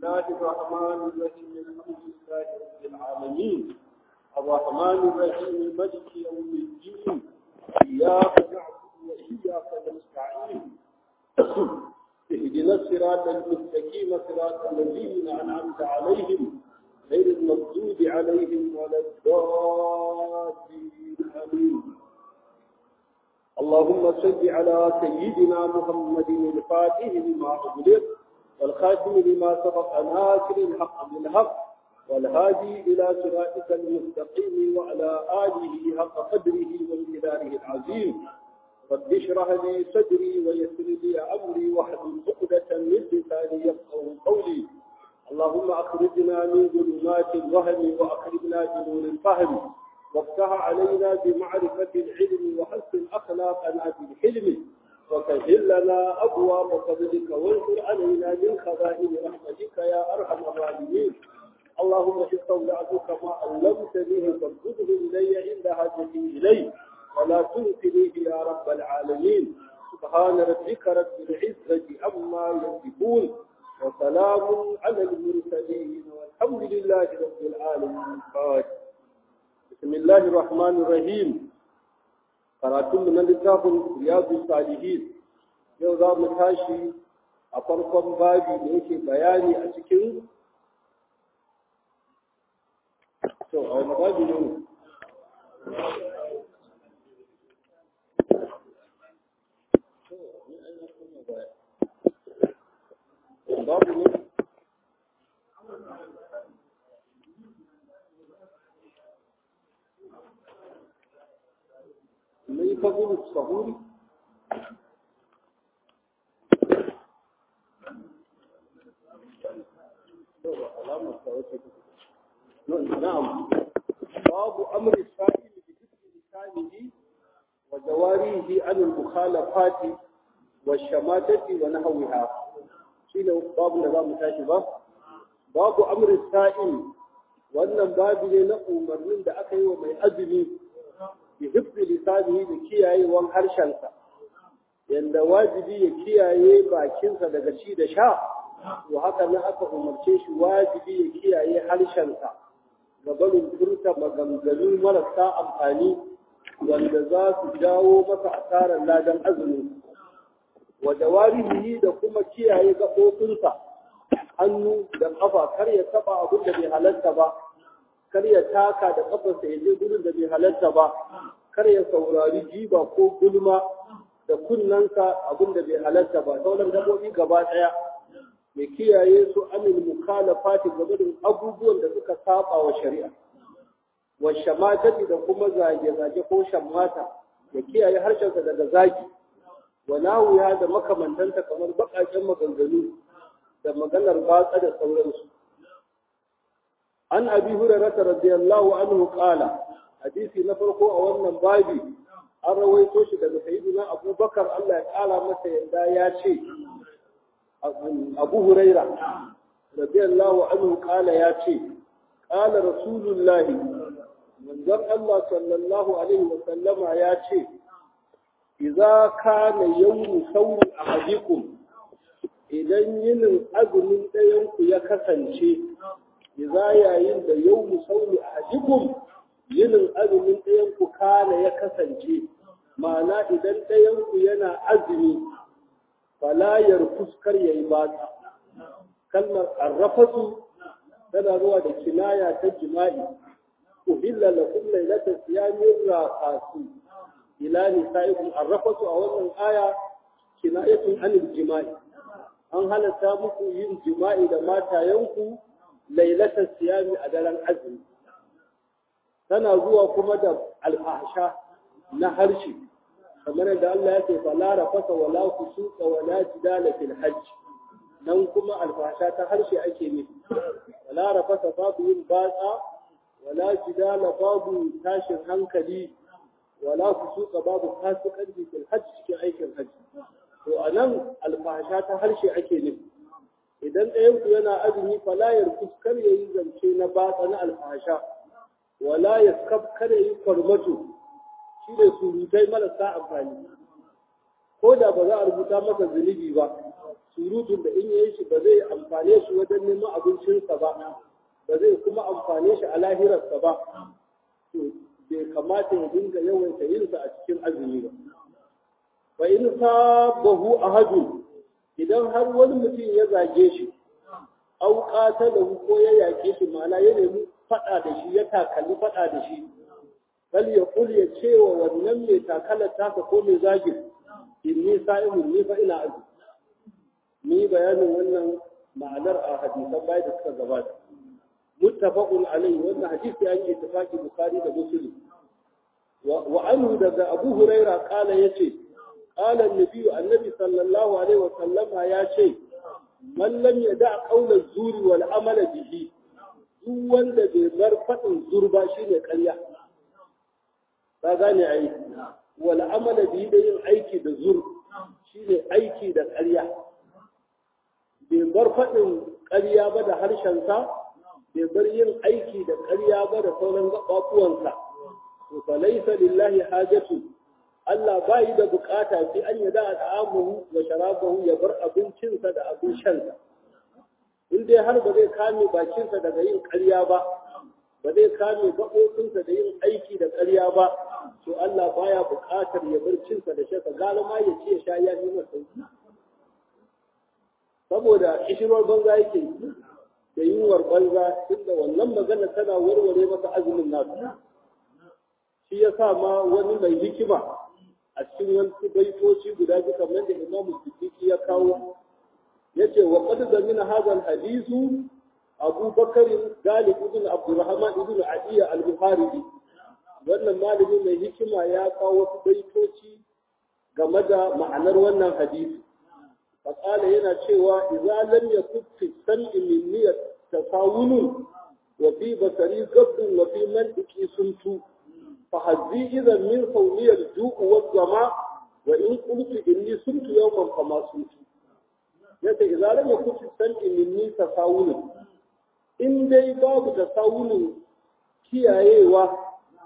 الله الرحمن الرحيم الحمد لله رب العالمين الرحمن الرحيم ملك يوم الدين إياك نعبد وإياك نستعين اهدنا الصراط المستقيم صراط الذين أنعمت عليهم غير المغضوب عليهم ولا الضالين آمين اللهم صل على سيدنا محمد الفاتح لما أغلق والخاتم لما سبق ناصر الحق بالحق والهادي إلى صراطك المستقيم وعلى آله حق قدره وامتداره العظيم رب اشرح لي صدري ويسر لي أمري واحلل عقدة من لساني يفقهوا قولي اللهم أخرجنا من ظلمات الوهم وأخرجنا بنور الفهم وافتح علينا بمعرفة العلم وحسن أخلاقنا بالحلم وسهل لنا أبواب فضلك وانشر علينا من خزائن رحمتك يا أرحم الراحمين اللهم استودعتك ما علمتنيه فارشده إلي عند حاجتي إليه ولا تنسنيه يا رب العالمين سبحان ربك رب العزة عما يصفون وسلام على المرسلين والحمد لله رب العالمين بسم الله الرحمن الرحيم karatun na littafin riyadu salihin yau za mu tashi a farkon babi da yake bayani a cikin to a wani babi ne babu ne mai fagulu sahuri نعم باب أمر السائل بذكر لسانه وجواريه عن المخالفات والشماتة ونحوها شنو باب نظام تاشبه باب أمر السائل wannan babu ne na umarnin da aka yi wa mai azumi bi hifzi lisanihi da kiyayewan harshensa yanda wajibi ya kiyaye bakinsa daga ci da sha to haka nan aka umarce shi wajibi ya kiyaye harshensa ga barin furta maganganu marasa amfani wanda za su jawo masa asarar ladan azumi wa jawarihi da kuma kiyaye gaɓoɓinsa hannu da ƙafa kar ya taɓa abin da bai halatta ba kar ya taka da ƙafarsa ya je gurin da bai halatta ba kar ya saurari jiba ko gulma da kunnansa abin da bai halatta ba sauran gaɓoɓi gaba ɗaya ya kiyaye su amin mukhalafati game da abubuwan da suka saba wa shari'a wa shamatati da kuma zage-zage ko shammata ya kiyaye harshensa daga zagi wa nawiya da makamantanta kamar baƙaƙen maganganu da maganar batsa da sauransu an abi hurairah radiyallahu anhu qala hadisi na farko a wannan babi an rawaito shi daga sayyidina abubakar Allah ya kala masa yadda ya ce abu huraira radiyallahu anhu kala ya ce kala rasulullahi manzon Allah sallallahu alaihi wa sallama ya ce idza kana yawmu sawmi ahadikum idan yinin azumin ɗayan ku ya kasance idza yayin da yawmu sawmi ahadikum yinin azumin ɗayan ku kana ya kasance ma'ana idan ɗayan ku yana azumi falayar fuskar ya yi bata kalmar arrafatu tana zuwa da kinaya ta jima'i uhilla lakum laylata siyamin raqasu ila nisaikum arrafatu a wannan aya kinayatun anil jima'i an halatta muku yin jima'i da matayenku laylata siyami a daren azumi tana zuwa kuma da alfahsha na harshe kamar da Allah ya ce fala rafasa wala kusuka wala jidala fil hajj nan kuma alfasha ta harshe ake nufi wala rafasa babu yin batsa wala jidala babu tashin hankali wala kusuka babu fasikanci fil hajj cikin aikin hajji to anan alfasha ta harshe ake nufi idan ɗayan ku yana azumi fala yarkus kar yayi zance na batsa na alfasha wala yaskab kar yayi kwarmato shi ne surutai marasa amfani ko da ba za a rubuta masa zunubi ba surutun da in yayi shi ba zai amfane shi wajen neman abincinsa ba ba zai kuma amfane shi a lahirarsa ba to bai kamata ya dinga yawaita yinsa a cikin azumi ba fa in sabahu ahadun idan har wani mutum ya zage shi au qatalahu ko ya yake shi ma'ana ya nemi fada da shi ya takalli fada da shi bal ya kul ya ce wa wannan mai takalar taka ko mai zagin inni sa'imun ni fa ina azumi ni bayanin wannan ma'anar a hadisan bai da suka gabata muttafaqun alayhi wannan hadisi an yi ittifaqi bukhari da muslim wa anhu daga abu huraira kala yace qala an-nabi annabi sallallahu alaihi wa sallama yace man lam yada qawla zuri wal amala bihi duk wanda bai bar fadin zurba shine ƙarya ka gane ai wal amala bihi da yin aiki da zur shine aiki da ƙarya bai bar faɗin ƙarya ba da harshensa bai bar yin aiki da ƙarya ba da sauran gaɓaɓuwansa to fa laysa lillahi hajatu Allah ba yi da bukata fi an yada ta'amuhu wa sharabahu ya bar abincinsa da abin shansa in dai har ba zai kame bakinsa daga yin ƙarya ba ba zai kame gaɓoɓinsa da yin aiki da ƙarya ba to Allah baya buƙatar ya bar cinsa da shansa gara ma ya ce ya sha ya yi masa saboda kishirwar banza yake da yunwar banza inda wannan magana tana warware masa azumin nasu shi ya sa ma wani mai hikima a cikin wasu baitoci guda biyu kamar da imamu siddiqi ya kawo yace wa qad zamina hadha al-hadithu Abu Bakar Galib ibn Abdurrahman ibn Adiya al-Bukhari wannan malami mai hikima ya kawo wasu baitoci game da ma'anar wannan hadisi فقال yana cewa idza lam yakun fi sam'i minni tasawun wa fi basari gabdun wa fi mantiki suntu fa hazzi idan min sawliya al-ju'u wa zama wa in qultu inni suntu yawman fa ma suntu yace idza lam yakun fi sam'i minni tasawun in dai babu tasawun kiyayewa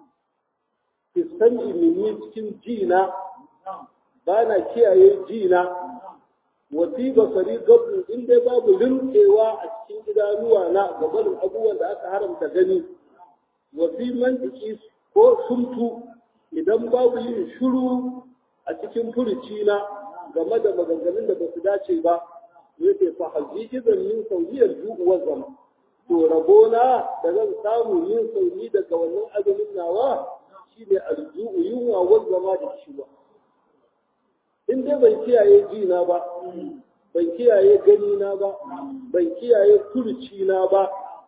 fi sam'i minni cikin jina bana kiyaye jina wasi basari gabu in dai babu rinkewa a cikin idanuwa na gabanin abubuwan da aka haramta gani wasi mantiki ko sumtu idan babu yin shuru a cikin furuci na game da maganganun da ba su dace ba yake fa hazi idan min sauyiyar ju'uwar zama to rabona da zan samu yin sauni daga wannan azumin nawa shine alju'u yunwa wal zama da kishiwa in dai ban kiyaye jina ba ban kiyaye gani na ba ban kiyaye kurci na ba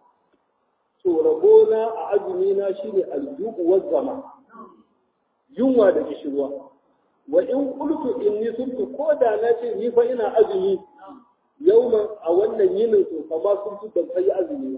to rabona a azumi na shine aljubu wa zama yunwa da kishirwa wa in qultu inni suntu ko da na ce ni fa ina azumi yauma a wannan yinin to fa ma sun ban kai azumi ba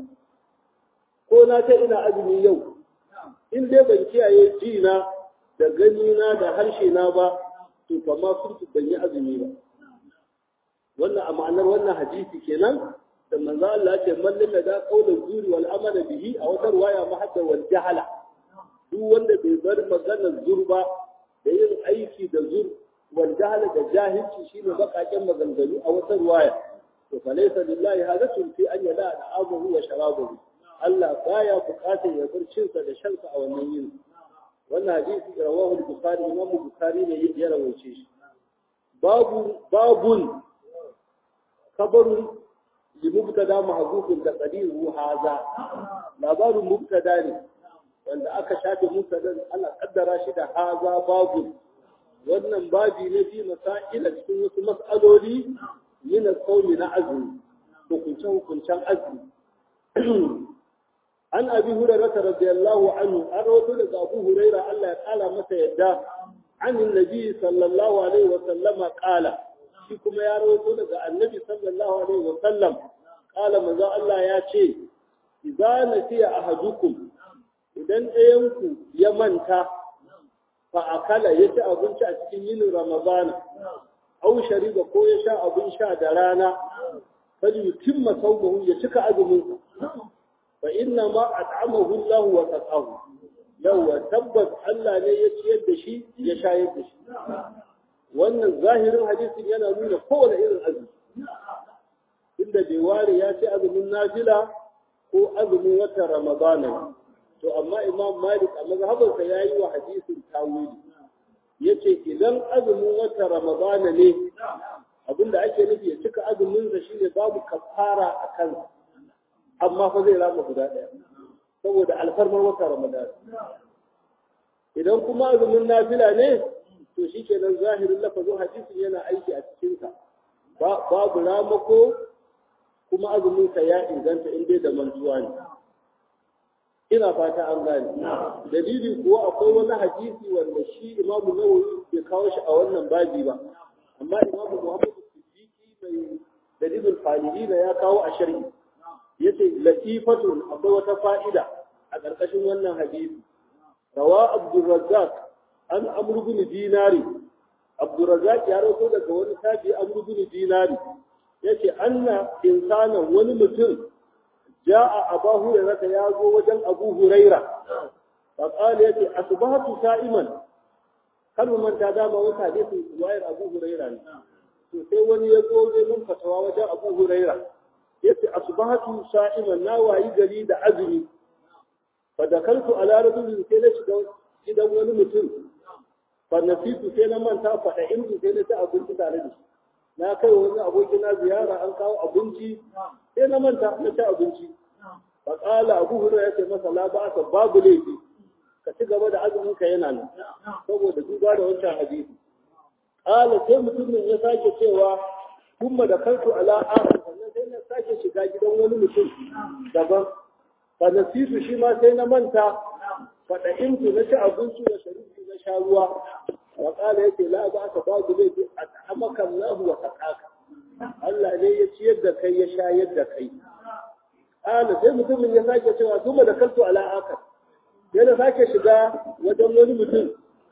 ko na ce ina azumi yau in dai ban kiyaye jina da gani na da harshe na ba to kama sun ban yi azumi ba wannan a ma'anar wannan hadisi kenan da manzo Allah ya ce man lam da qawlan zuri wal amala bihi a wata riwaya ma hadda wal jahala duk wanda bai bar maganar zur ba da yin aiki da zur wal jahala da jahilci shine bakaken maganganu a wata riwaya to fa laysa lillahi hadatun fi an yada al'amuhu wa sharabuhu Allah baya bukatar ya bar cinsa da shansa a wannan yin wannan hadisi rawahu al-bukhari imam bukhari ne ya rawaice shi babu babun kabarun li mubtada mahzufun da qadiru haza labarin mubtada ne wanda aka shafe mubtada ana kaddara shi da haza babu wannan babi ne fi masaila cikin wasu mas'aloli min al na azumi hukuncen hukuncen azumi an abi hurairah radiyallahu anhu an rawaito daga abu hurairah Allah ya kala masa yadda an annabi sallallahu alaihi wa sallama kala shi kuma ya rawaito daga annabi sallallahu alaihi wa sallam kala manzo Allah ya ce idza nasiya ahadukum idan ɗayanku ya manta fa akala ya ci abinci a cikin yinin ramadana au shariba ko ya sha abin sha da rana fal yutimma sawmahu ya cika azumin fa inna ma at'amahu Allah wa saqahu yawa tabbas Allah ne ya ciyar da shi ya shayar da shi wannan zahirin hadisin yana nuna kowane irin azumi inda bai ware ya ce azumin nafila ko azumin watan ramadana to amma imam malik a mazhabarsa ya yi wa hadisin tawili ya ce idan azumin watan ramadana ne abinda ake nufi ya cika azuminsa shine babu kafara a kansa amma fa zai rama guda ɗaya saboda alfarmar watan ramadana idan kuma azumin nafila ne to shi kenan zahirin lafazin hadisin yana aiki a cikinsa babu ramako kuma azuminsa ya inganta in dai da mantuwa ne ina fata an gane dalili kuwa akwai wani hadisi wanda shi imamu nawawi bai kawo shi a wannan babi ba amma imamu muhammadu siddiqi mai dalilin falihina ya kawo a sharhi yace latifatun akwai wata fa'ida a ƙarƙashin wannan hadisi rawa abdurrazzaq an amru bin dinari abdurrazzaq ya rawaito daga wani tabi amru bin dinari yace anna insana wani mutum ja'a abu hurairah ya zo wajen abu hurairah fa qala yace asbahatu sa'iman kar mu manta dama wata hadisin wayar abu hurairah ne to sai wani ya zo zai mun fatawa wajen abu hurairah yace asbahatu sa'iman na wayi gari da azumi fa dakaltu ala rajulin sai na shiga gidan wani mutum fa nasitu sai na manta fa da inda sai na ci abinci tare da shi na kai wani aboki na ziyara an kawo abinci sai na manta na ci abinci fa qala abu hurairah yace masa la ba ka babu laifi ka ci gaba da azumin ka yana nan saboda duba da wancan hadisi qala sai mutumin ya sake cewa kuma da kanku ala akhar sannan sai na sake shiga gidan wani mutum daban fa nasitu shi ma sai na manta fa da intu na ci abinci da sharifi na sha ruwa wa qala yace la ba ka babu laifi at'amaka Allah wa taqaka Allah ne ya ciyar da kai ya shayar da kai qala sai mutumin ya sake cewa kuma da kanku ala akhar sai na sake shiga wajen wani mutum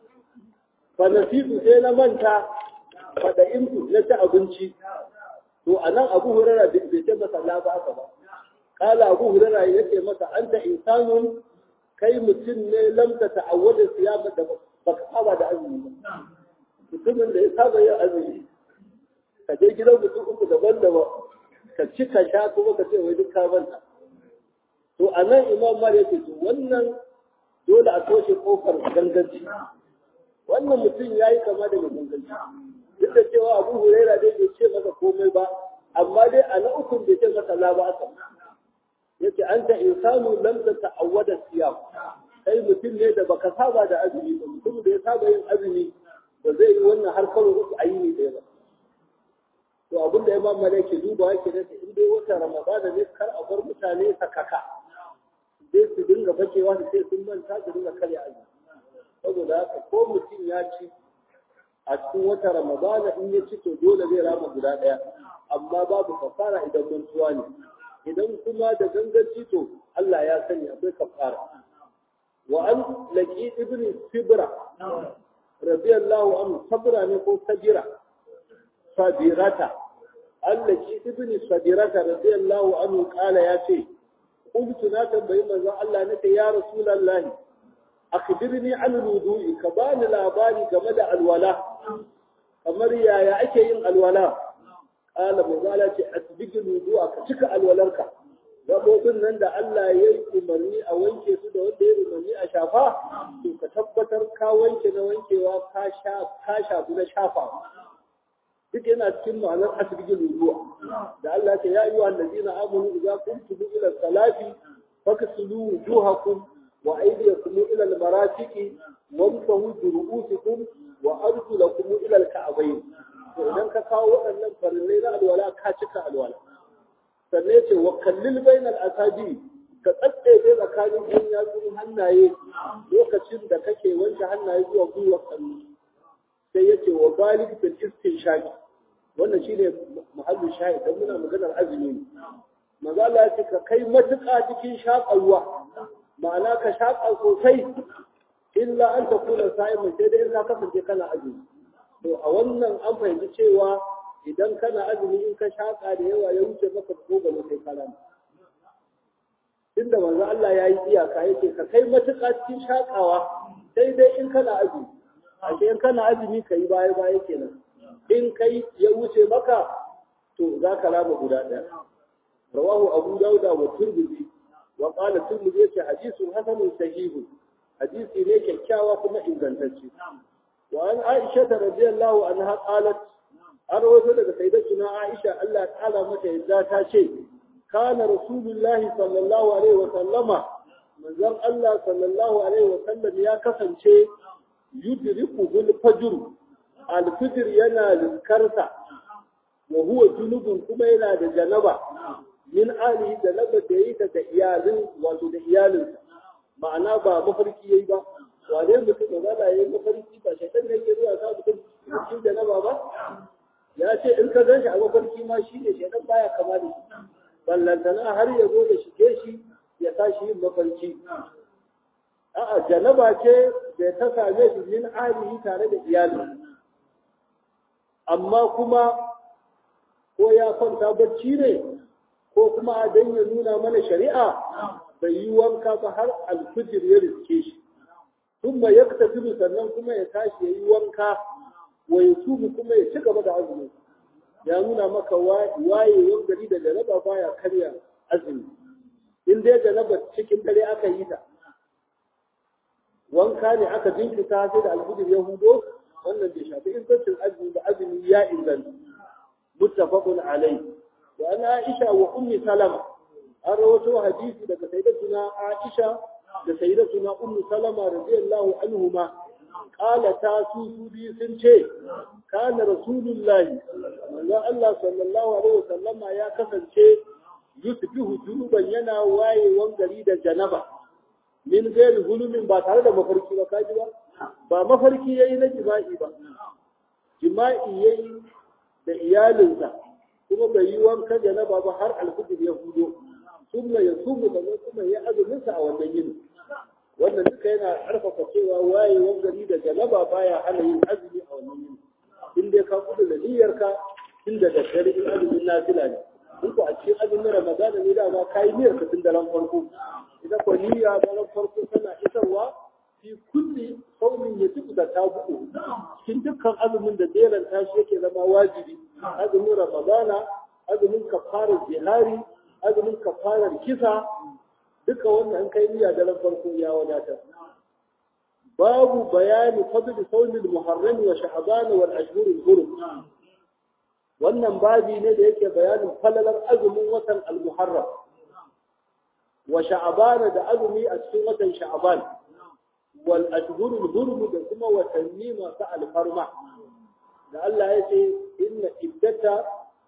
fa nasitu sai na manta fa da intu na ci abinci to a nan abu hurara bai ce masa la ba ba kala abu hurara ya ce masa anta insanun kai mutum ne lamta ta'awwada siyama da baka saba da azumi ba mutumin da ya saba yin azumi ka je gidan mutum uku daban daban ka ci ka sha kuma ka ce wai duk ka manta to a nan imam malik ya ce to wannan dole a toshe kofar ganganci wannan mutum ya yi kama da ganganci duk da cewa abu huraira dai bai ce masa komai ba amma dai a na ukun bai ce masa la ba aka yace anta insanu lam tata'awwada siyam kai mutum ne da baka saba da azumi ba mutum da ya saba yin azumi ba zai yi wannan har karo uku a yini ɗaya ba to abin da ya mamma da ke duba yake da in dai wata ramadana ne kar a bar mutane sakaka sai su dinga bakewa su sai sun manta su dinga karya azumi saboda haka ko mutum ya ci a cikin wata ramadana in ya ci to dole zai rama guda ɗaya amma babu kafara idan mantuwa ne idan kuma da ganganci to Allah ya sani akwai kafara wa an laqi ibn sibra radiyallahu anhu sabra ne ko sabira sabirata an laqi ibn sabirata radiyallahu anhu kala ya ce قلت na tambayi manzon Allah nake ya rasulullahi akhbirni an wudu'i ka bani labari game da alwala kamar yaya ake yin alwala qala manzala ce asbigi wudu'a ka cika alwalarka gabobin nan da Allah ya yi umarni a wanke su da wanda ya umarni a shafa to ka tabbatar ka wanke na wankewa ka sha ka shafu na shafa duk yana cikin ma'anar asbigi wudu'a da Allah ce ya yi wa allazina amanu idza kuntum ila salati faghsilu wujuhakum وأيديكم إلى المرافق وامسحوا برؤوسكم وأرجلكم إلى الكعبين idan ka kawo waɗannan farillai na alwala ka cika alwala sannan ce wa kallil bainal asabi ka tsattsaye tsakanin yan yatsun hannaye lokacin da kake wanke hannaye zuwa gwiwa kallo sai yace wa balik bil istinshaq wannan shine muhallin shahid dan muna maganar azumi ne manzo Allah ya ce ka kai matuƙa cikin shaƙalwa ma'ana ka shaƙa sosai illa an ta kula sa'imin sai dai in ka kasance kana azumi to a wannan an fahimci cewa idan kana azumi in ka shaƙa da yawa ya wuce maka ko ba sai kana inda manzo Allah ya yi iyaka yake ka kai matuƙa cikin shaƙawa sai dai in kana azumi ashe in kana azumi ka yi baya baya kenan in kai ya wuce maka to za ka rama guda ɗaya rawahu abu dauda wa turbizi wa qala turbizi yace hadisun hasanun sahihu hadisi ne kyakkyawa kuma ingantacce wa an aisha radiyallahu anha qalat an rawaito daga sayyidatuna aisha Allah ya kala mata yadda ta ce kana rasulullahi sallallahu alaihi wa sallama manzon Allah sallallahu alaihi wa sallam ya kasance yudriku bil fajr al fajr yana liskarsa wa huwa junubun kuma yana da janaba min ali da naba da yi da iyalin wato da iyalinsa ma'ana ba mafarki yayi ba wane mutum da zala yayi mafarki ba shaitan ne yake zuwa sa mutum cikin janaba ba ya ce in ka gan shi a mafarki ma shi ne shaitan baya kama da shi ballantana har ya zo da shige shi ya sa shi yin mafarki a'a janaba ce da ta same shi min alihi tare da iyali amma kuma ko ya kwanta bacci ne ko kuma dan ya nuna mana shari'a bai yi wanka ba har alfijir ya riske shi thumma yaktafilu sannan kuma ya tashi ya yi wanka wa yasubu kuma ya ci gaba da azumi ya nuna maka wayewar gari da jaraba baya karya azumi in dai jaraba cikin dare aka yi ta wanka ne aka jinkita sai da alfijir ya hudo wannan bai shafi ingancin azumi da azumi ya inganta muttafaqun alai wa ana aisha wa ummi salama an rawato hadisi daga sayyidatuna aisha da sayyidatuna ummu salama radiyallahu anhuma qala ta su su bi sun ce kana rasulullahi manzo Allah sallallahu alaihi wasallama ya kasance yusbihu junuban yana wayewan gari da janaba min gairi hulumin ba tare da mafarki ba kaji ba ba mafarki yayi na jima'i ba jima'i yayi da iyalinsa kuma bai yi wanka janaba ba har alfijir ya hudo kuma ya sumu da kuma ya azumin sa a wannan yini wannan duka yana karfafa cewa wayewar gari da janaba baya hana yin azumi a wannan yini in dai ka kudu da niyyarka tun da daddare in azumin nafila ne in ko a cikin azumin ramadana ne dama ka yi niyyar ka tun daren farko ita ko niyya daren farko tana isarwa fi kulli saumin ya tuku da tabu'u cikin dukkan azumin da jeran tashi yake zama wajibi azumin ramadana azumin kafarar jihari azumin kafarar kisa duka wannan an kai niyya daren farko ya wadatar babu bayani fadl sawmil muharram wa sha'ban wal ashhur al hurum wannan babi ne da yake bayanin falalar azumin watan al muharram wa sha'ban da azumi a cikin watan sha'ban wal ashhur al hurum da kuma watanni masu alfarma da Allah ya ce inna iddata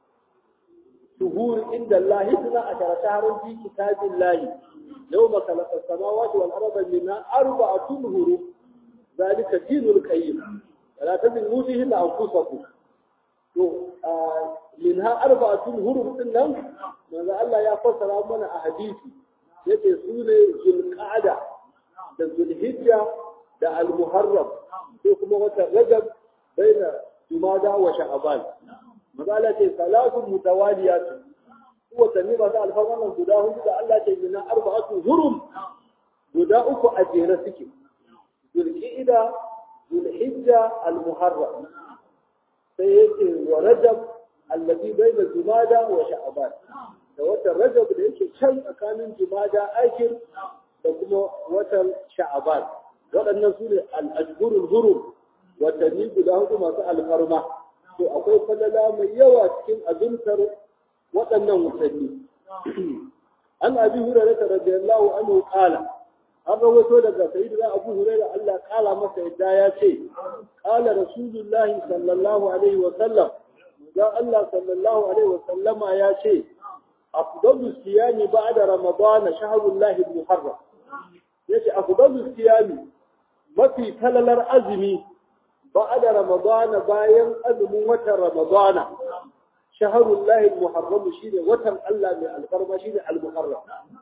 شهور عند الله اثنا عشر شهرا في كتاب الله يوم خلق السماوات والارض منها اربعه شهور ذلك دين القيم ولا تزنوا فيهن انفسكم to minha arba'atun hurum din nan manzo Allah ya fassara mana a hadisi yace su ne zulqa'da da zulhijja da al-muharram sai kuma wata rajab baina jumada wa sha'ban mazala ce salatun mutawaliyat watanni ba za alfarman nan guda hudu da Allah ce mina arba'atu hurum guda uku a jere suke zulqa'ida zulhijja almuharram sai yake wa rajab alladhi bayna jumada wa sha'ban da watan rajab da yake can tsakanin jumada akhir da kuma watan sha'ban waɗannan su ne al-ashhurul hurum watanni guda hudu masu alfarma to akwai falala mai yawa cikin azumtar waɗannan watanni an abi hurairah radiyallahu anhu qala an rawaito daga sayyidina abu hurairah Allah kala masa yadda ya ce qala rasulullahi sallallahu alaihi wa sallam ya Allah sallallahu alaihi wa sallama ya ce afdalu siyami ba'da ramadana shahrullahi al-muharram yace afdalu siyami mafi falalar azumi بعد رمضان باين أذن وتر رمضان شهر الله المحرم شيء وتر الله من القرب شيء المحرم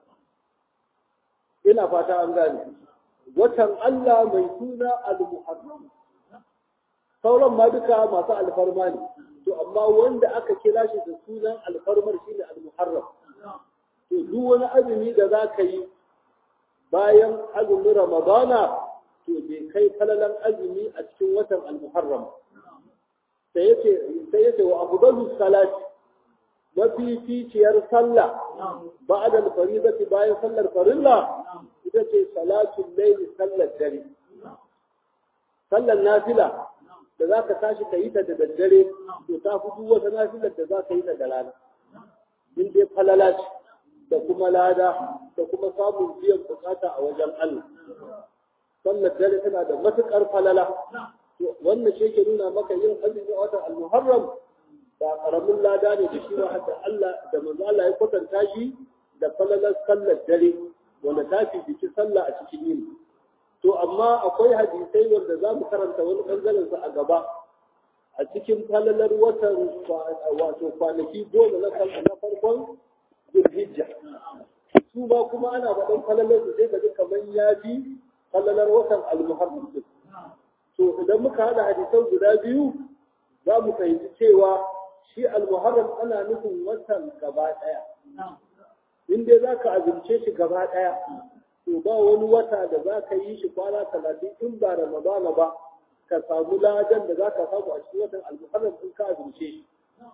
إلى فاتا أنغاني وتر الله ميتون المحرم sauran ma duka masu alfarma ne to amma wanda aka kira shi da sunan alfarmar shi ne almuharram to duk wani azumi da za ka yi bayan azumin ramadana to bai kai falalan azumi a cikin watan al-muharram sai yace sai yace wa afdalu salati mafificiyar sallah ba'da al-faridati bayan sallar farilla ita ce salatul layl sallar dare sallar nafila da za ka tashi ka yi ta da daddare to ta fi duk wata nafilar da za ka yi ta da rana in dai falala ce da kuma lada da kuma samun biyan bukata a wajen Allah sallar dare tana da matukar falala wannan shi ke nuna maka yin azumi a watan al-muharram ba karamin lada ne da shi ba da Allah da manzo Allah ya kwatanta shi da falalar sallar dare wanda ta fi biki sallah a cikin yini to amma akwai hadisai wanda za mu karanta wani bangaren su a gaba a cikin falalar watan wato kwanaki goma na sallah na farkon zulhijja su ba kuma ana faɗin falalar su sai ka ji kamar ya fi falalar watan al-muharram din to idan muka hada hadisan guda biyu za mu fahimci cewa shi al-muharram ana nufin watan gaba ɗaya in dai za ka azumce shi gaba ɗaya to ba wani wata da za ka yi shi kwana talatin in ba ramadana ba ka samu ladan da za ka samu a cikin watan al-muharram in ka azumce shi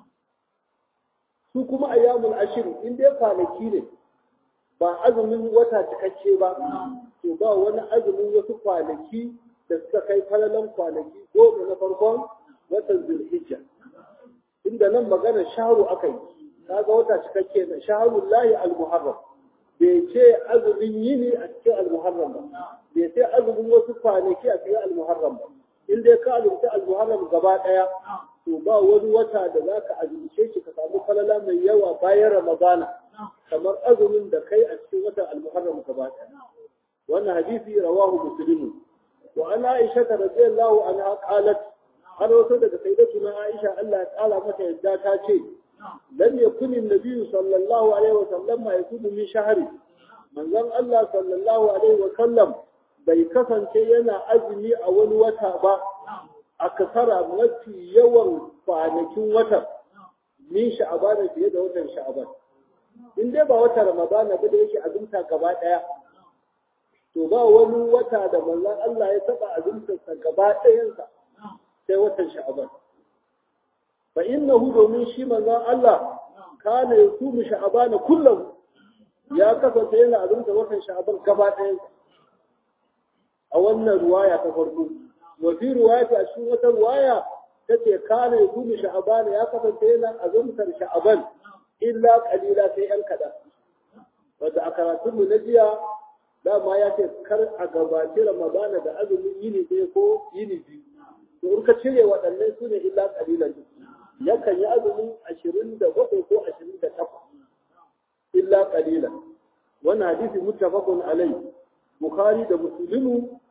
su kuma ayyamul ashir in dai kwanaki ne ba azumin wata cikakke ba to ba wani azumin wasu kwanaki da suka kai falalan kwanaki goma na farkon watan zulhijja inda nan magana shaharu aka yi kaga wata cikakke na shaharun lahi al-muharram bai ce azumin yini a cikin al-muharram ba bai ce azumin wasu kwanaki a cikin al-muharram ba in dai ka azumta al-muharram gaba daya to ba wani wata da zaka azumce shi ka samu falala mai yawa bayan ramadana kamar azumin da kai a cikin watan al-muharram gaba daya wannan hadisi rawahu muslimu wa an aisha radiyallahu anha qalat har wato daga sayyidatuna aisha Allah ya kala mata yadda ta ce lam yakun an-nabiy sallallahu alaihi wa sallam ma yakubu min shahri manzon Allah sallallahu alaihi wa sallam bai kasance yana azumi a wani wata ba a kasara mafi yawan kwanakin watan min sha'abana fiye da watan sha'aban in dai ba wata ramadana ba da yake azumta gaba daya to ba wani wata da manzon Allah ya taba azumtarsa gaba ɗayansa sai watan sha'aban fa innahu domin shi manzon Allah kana yasumu sha'abana kullum ya kasance yana azumta watan sha'aban gaba ɗayansa a wannan ruwaya ta farko wa fi ruwayati a cikin wata ruwaya tace kana yasumu sha'abana ya kasance yana azumtar sha'aban illa qalila sai yan kaɗan wanda a karatunmu na jiya dama ya ce kar a gabaci ramadana da azumin yini ɗaya ko yini biyu to in ka cire waɗannan su ne illa ƙalilan yakan yi azumin ashirin da bakwai ko ashirin da takwas illa ƙalilan wannan hadisi muttafaqun alai bukhari da muslimu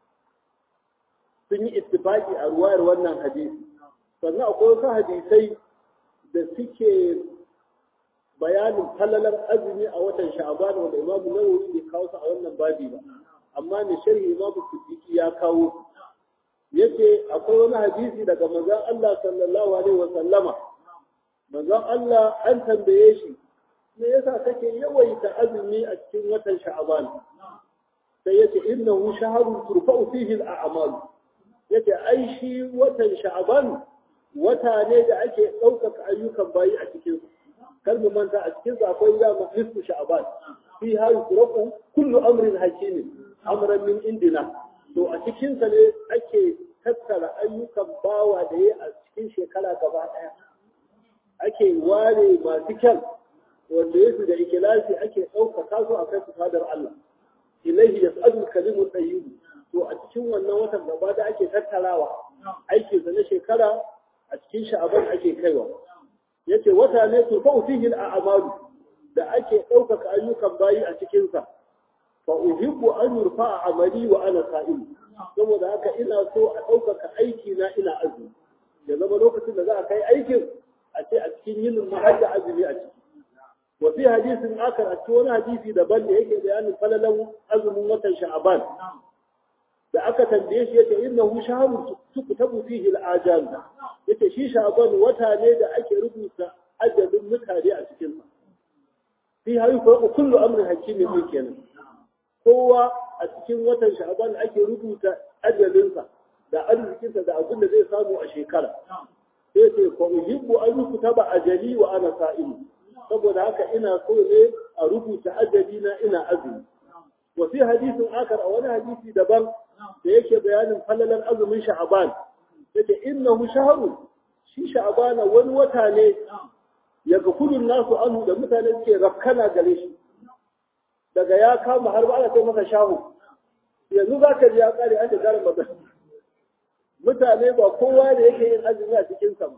sun yi ittifaqi a ruwayar wannan hadisi sannan akwai wasu hadisai da suke bayanin falalar azumi a watan sha'aban wanda imam nawawi bai kawo su a wannan babi ba amma ne sharhi imam siddiqi ya kawo yace akwai wani hadisi daga manzon Allah sallallahu alaihi wa sallama manzon Allah an tambaye shi me yasa kake yawaita azumi a cikin watan sha'aban sai yace innahu shahrun turfa'u fihi al-a'mal yace ai shi watan sha'aban wata ne da ake ɗaukaka ayyukan bayi a cikin kar mu manta a cikin akwai ya nisfu sha'ban fi ha yusrafu kullu amrin hakimin amran min indina to a cikin sa ne ake tattara ayyukan bawa da yayi a cikin shekara gaba daya ake ware masu kyan wanda yake da ikilasi ake ɗaukaka su a kai fadar Allah ilaihi yas'adul kalimul tayyib to a cikin wannan watan gaba da ake tattarawa aikin sa na shekara a cikin sha'aban ake kaiwa yace wata ne to fa fihi al-a'malu da ake ɗaukaka ayyukan bayi a cikin sa fa uhibbu an yurfa amali wa ana sa'im saboda haka ina so a ɗaukaka aiki na ina azumi ya zama lokacin da za a kai aikin a ce a cikin yin mahajja azumi a ciki wa fi hadisin akar a cikin wani hadisi daban da yake bayanin falalan azumin watan sha'aban da aka tambaye shi yace innahu shahrun tuktabu fihi al-ajal yace shi sha'ban wata ne da ake rubuta ajalin mutane a cikin sa fi hayu fa kullu amrin hakimin din kenan kowa a cikin watan sha'ban ake rubuta ajalin sa da arzikin sa da abin da zai samu a shekara sai ce fa uhibbu an yukutaba ajali wa ana sa'im saboda haka ina so ne a rubuta ajali na ina azumi wa fi hadisin akar a wani hadisi daban da yake bayanin falalan azumin sha'aban yace innahu shahrun shi sha'abana wani wata ne ya ga kudin nasu anu da mutane suke rafkana gare shi daga ya kama har ba ana kai masa shahu yanzu za ka ji ya kare an shiga ramadan mutane ba kowa da yake yin azumi a cikin sa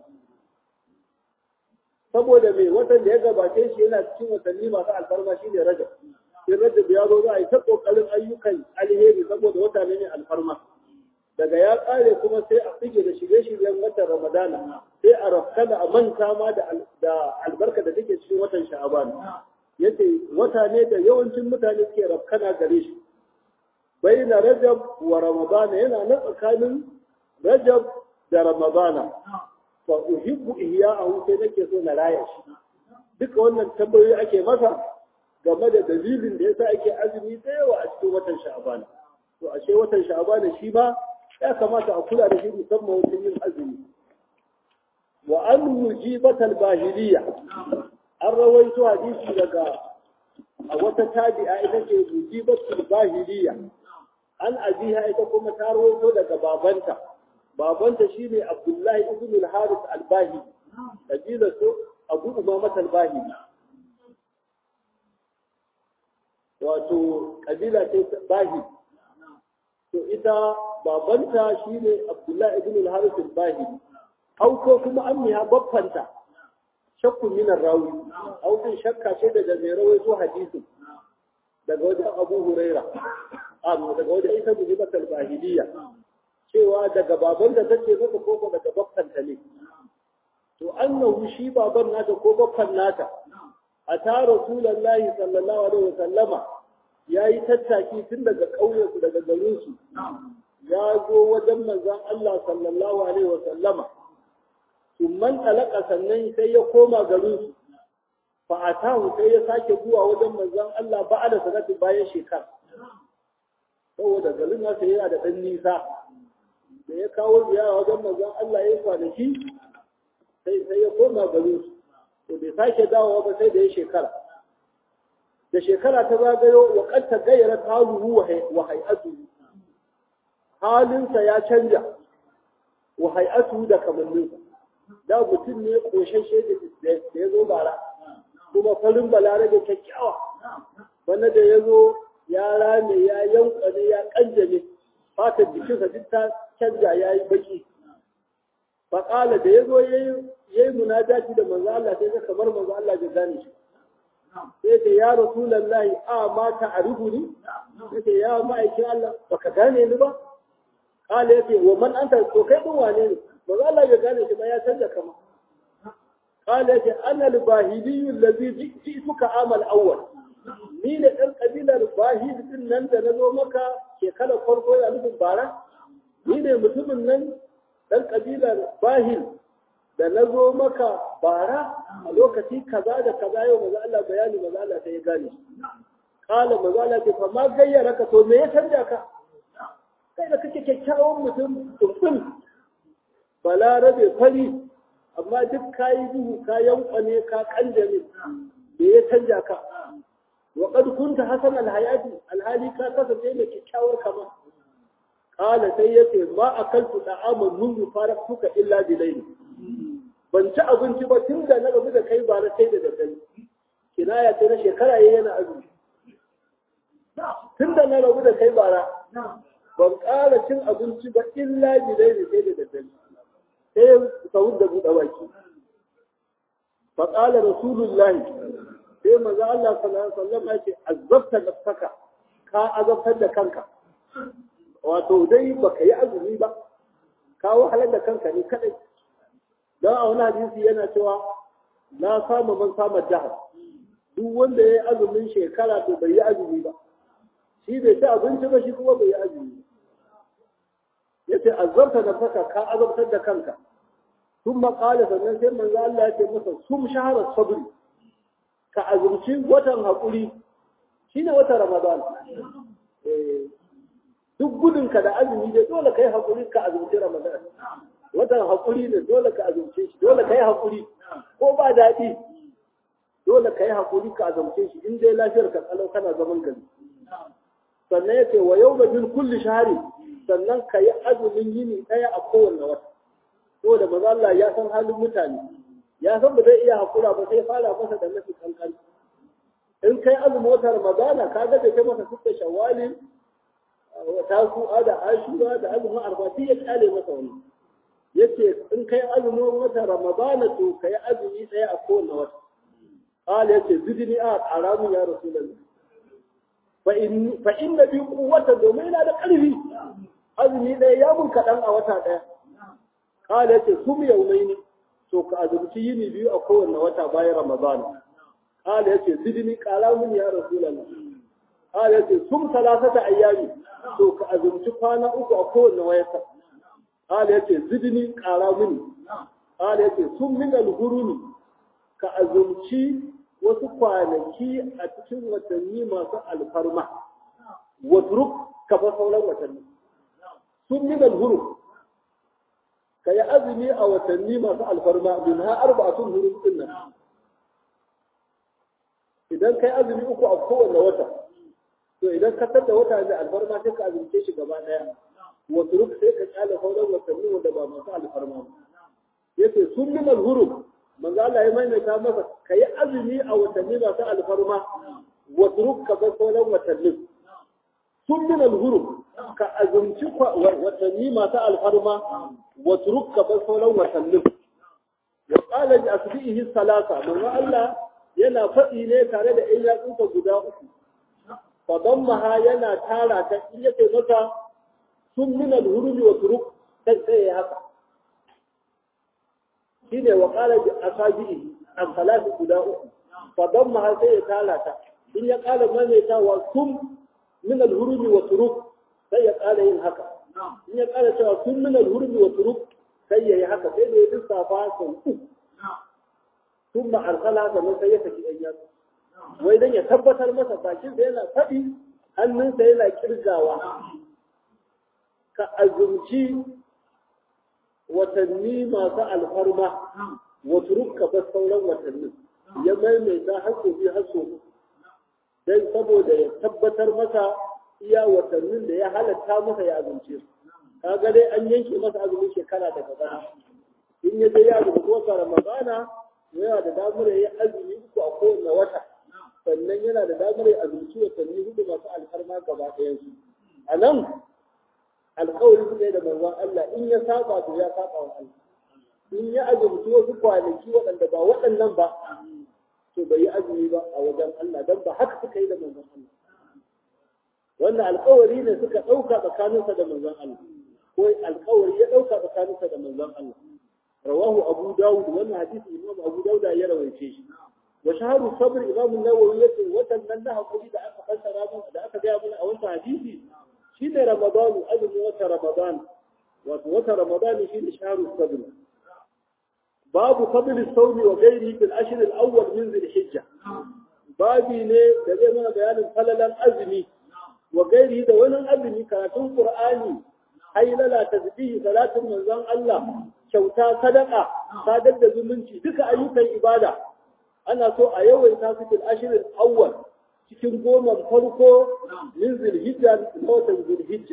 saboda mai watan da ya gabace shi yana cikin watanni masu alfarma shi ne rajab in rajab ya zo za a yi ta kokarin ayyukan alheri saboda wata ne mai alfarma daga ya kare kuma sai a fige da shirye-shiryen watan ramadana sai a rafkana a manta ma da albarka da take cikin watan sha'aban yace wata ne da yawancin mutane suke rafkana gare shi baina rajab wa ramadana yana na tsakanin rajab da ramadana fa uhibbu ihya'ahu sai nake so na raya shi duka wannan tambayoyi ake masa game da dalilin da yasa ake azumi da yawa a cikin watan sha'aban to ashe watan sha'aban shi ma ya kamata a kula da shi musamman wajen yin azumi wa an mujibat al-bahiliya an rawaito hadisi daga a wata tabi'a ita ce mujibat al-bahiliya an abiha ita kuma ta rawaito daga babanta babanta shine abdullahi ibn al-haris al-bahili kabila su abu umamat al-bahili wato kabila ce bahili to ita babanta shine Abdullahi ibn al-Harith al-Bahili au ko kuma ammiha baffanta shakku min rawi au din shakka ce daga mai rawaito hadisi daga wajen Abu Huraira amma daga wajen Isa bin Bakr al-Bahiliya cewa daga babanta tace maka ko daga baffanta ne to annahu shi baban nata ko baffan nata ata rasulullahi sallallahu alaihi wasallama ya yi tattaki tun daga ƙauyensu daga garinsu ya zo wajen manzan Allah sallallahu alaihi wa sallama man talaka sannan sai ya koma garinsu fa atahu sai ya sake zuwa wajen manzan Allah ba da sanatin bayan shekara saboda garin nasa yana da ɗan nisa da ya kawo ziyara wajen manzan Allah ya kwanaki sai sai ya koma garinsu to bai sake dawowa ba sai da ya shekara da shekara ta zagayo wa kanta gayyara haluhu wa hay'atu halinsa ya canja wa hay'atu da kamanninsa da mutum ne koshashe da ya zo bara kuma farin balarabe kyakkyawa wanda da ya zo ya rame ya yankwane ya kanjame fatar jikinsa duk ta canja ya yi baki faƙala da ya zo ya yi munajati da manzo Allah sai ga kamar manzo Allah bai gane shi sai ce ya rasulallahi a ma ta arifuni sai ya ma'aikin Allah baka gane ni ba kala yace wa man anta to kai din wane ne manzo Allah bai gane shi ba ya canza kama kala yace ana al-bahili allazi ji'tuka amal awwal ni ne dan kabilar bahili din nan da nazo maka shekarar farko ya nufin bara ni ne mutumin nan dan kabilar bahil da na zo maka bara a lokaci kaza da kaza yau maza Allah bayani maza Allah sai ya gane kala maza Allah ce fa ma gayyara ka to me ya canja ka kai da kake kyakkyawan mutum tumbin balarabe fari amma duk kayi duhu ka yankwane ka kanjame me ya canja ka wa qad kunta hasan alhayati alhali ka kasance mai kyakkyawar kama kala sai yace ma akaltu da'aman mundu faraktuka illa bilayli ban ci abinci ba tun da na rabu da kai ba na sai da daddare kinaya sai na shekara yayi yana azumi tun da na rabu da kai bara ban ƙara cin abinci ba illa bidai da sai da daddare sai sahun da buɗe baki fa qala rasulullahi sai manzo Allah sallallahu alaihi wasallam ya ce azzabta nafsaka ka azabtar da kanka wato dai baka yi azumi ba ka wahalar da kanka ne kadai don a wani hadisi yana cewa na samu man samun jihar duk wanda ya yi azumin shekara to bai yi azumi ba shi bai ci abinci ba shi kuma bai yi azumi ya ce azabta da faka ka azabtar da kanka sun maƙala sannan sai manzo Allah ya ce masa sum shaharar sabri ka azumci watan haƙuri shine watan ramadan duk gudunka da azumi dai dole kai haƙuri ka azumci ramadan watan haƙuri ne dole ka azumce shi dole ka yi haƙuri ko ba daɗi dole ka yi haƙuri ka azumce shi in dai lafiyar ka tsalau kana zaman gari sannan ya ce wa yau da bin kulli shahari sannan ka yi azumin yini ɗaya a kowane wata saboda maza Allah ya san halin mutane ya san ba zai iya haƙura ba sai fara masa da mafi kankan in kai azumin wata ramadana ka ga da kai masa suka shawali tasu'a da ashura da azumin arba sai ya kyale masa wani yace in kai azumin wata ramadana to kai azumi ɗaya a kowane wata qala yace zidni a haramun ya rasulullah fa in fa inna bi quwwata domin ina da ƙarfi azumi ɗaya ya mun kaɗan a wata ɗaya qala yace sum yawmaini to ka azumci yini biyu a kowane wata bayan ramadana qala yace zidni qala mun ya rasulullah qala yace sum salasata ayyami to ka azumci kwana uku a kowane wata qala yace zidni qala mini qala yace sum min al-hurumi ka azumci wasu kwanaki a cikin watanni masu alfarma watruk ka fa sauran watanni sum min al-hurum ka yi azumi a watanni masu alfarma min ha arba'atun hurum din nan idan kai azumi uku a kowane wata to idan ka tada wata da alfarma sai ka azumce shi gaba daya wasu ruk sai ka kyale sauran watanni wanda ba masu alfarma ba yace sun min al-hurum manzo Allah ya maimaita masa kai azumi a watanni masu alfarma wasu ruk ka bar sauran watanni sun min al-hurum ka azumci watanni masu alfarma wasu ruk ka bar sauran watanni wa qala bi asbihi salasa manzo Allah yana faɗi ne tare da ɗan yatsunsa guda uku fadammaha yana tara ta in yake maka sun min al-hurumi wa turuk sai sai haka shine wa qala bi asabihi an salatu guda uku fadammaha sai ya tara ta in ya qala maimaita wa sun min al-hurumi wa turuk sai ya qala yin haka in ya qala cewa sun min al-hurumi wa turuk sai ya yi haka sai da ya lissafa sau uku ثم أرسلها sannan sai ya saki ɗan yatsu wai dan ya tabbatar masa bakin sa yana faɗi hannunsa yana kirgawa ka azumci watanni masu alfarma wa turukka bas sauran watanni ya maimaita har sau biyu har sau dan saboda ya tabbatar masa iya watannin da ya halatta masa ya azumce su kaga dai an yanke masa azumin shekara daga bana in ya je ya azumci wata ramadana yana da damar ya yi azumi uku a kowane wata sannan yana da damar ya azumci watanni hudu masu alfarma gaba ɗayan su a nan alkawari suka yi da manzon Allah in ya saba to ya saba wa Allah in ya azumci wasu kwanaki waɗanda ba waɗannan ba to bai yi azumi ba a wajen Allah dan ba haka suka yi da manzon Allah wannan alkawari ne suka ɗauka tsakaninsa da manzon Allah ko alkawari ya ɗauka tsakaninsa da manzon Allah رواه أبو داود وأن حديث الإمام أبو داود يروي شيء وشهر الصبر إمام النووي وتمناها قولي دا أكا فسر دا أكا جاء من أولت حديثي شين رمضان أذن وتا رمضان وتا رمضان شين شهر الصبر باب فضل الصوم وغيره في العشر الأول من ذي الحجة babi ne da zai mana bayanin falalan azumi wa gairi da wani azumi karatun qur'ani hailala tasbihi salatin manzon Allah kyauta sadaka sadar da zumunci duka ayyukan ibada ana so a yawaita su fil ashirin awwal cikin goma farko min zulhijja da watan zulhijja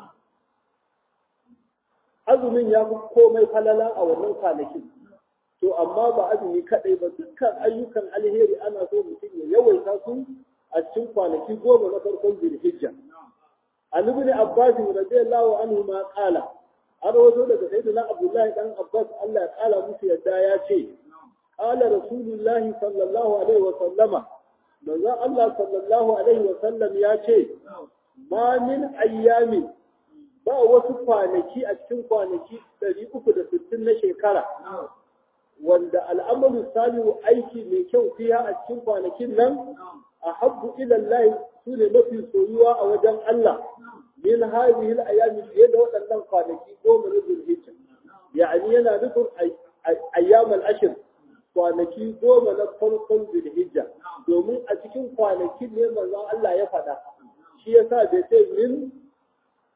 azumin ya fi komai falala a wannan kwanakin to amma ba azumi kadai ba dukkan ayyukan alheri ana so mutum ya yawaita su a cikin kwanaki goma na farkon zulhijja an ibn abbas radiyallahu anhu ma qala an rawato daga sayyidina abdullahi dan abbas Allah ya kala musu yadda ya ce qala rasulullahi sallallahu alaihi wa sallama manzon Allah sallallahu alaihi wa sallam ya ce ma min ayyami ba wasu kwanaki a cikin kwanaki 360 na shekara wanda al'amalu salihu aiki mai kyau fiya a cikin kwanakin nan a habbu ila Allah su ne mafi soyuwa a wajen Allah min hadhihi al-ayam fiye da waɗannan kwanaki goma na Zulhijja yani yana nufin ayyam al-ashr kwanaki goma na farkon Zulhijja domin a cikin kwanakin ne manzon Allah ya faɗa shi yasa bai ce min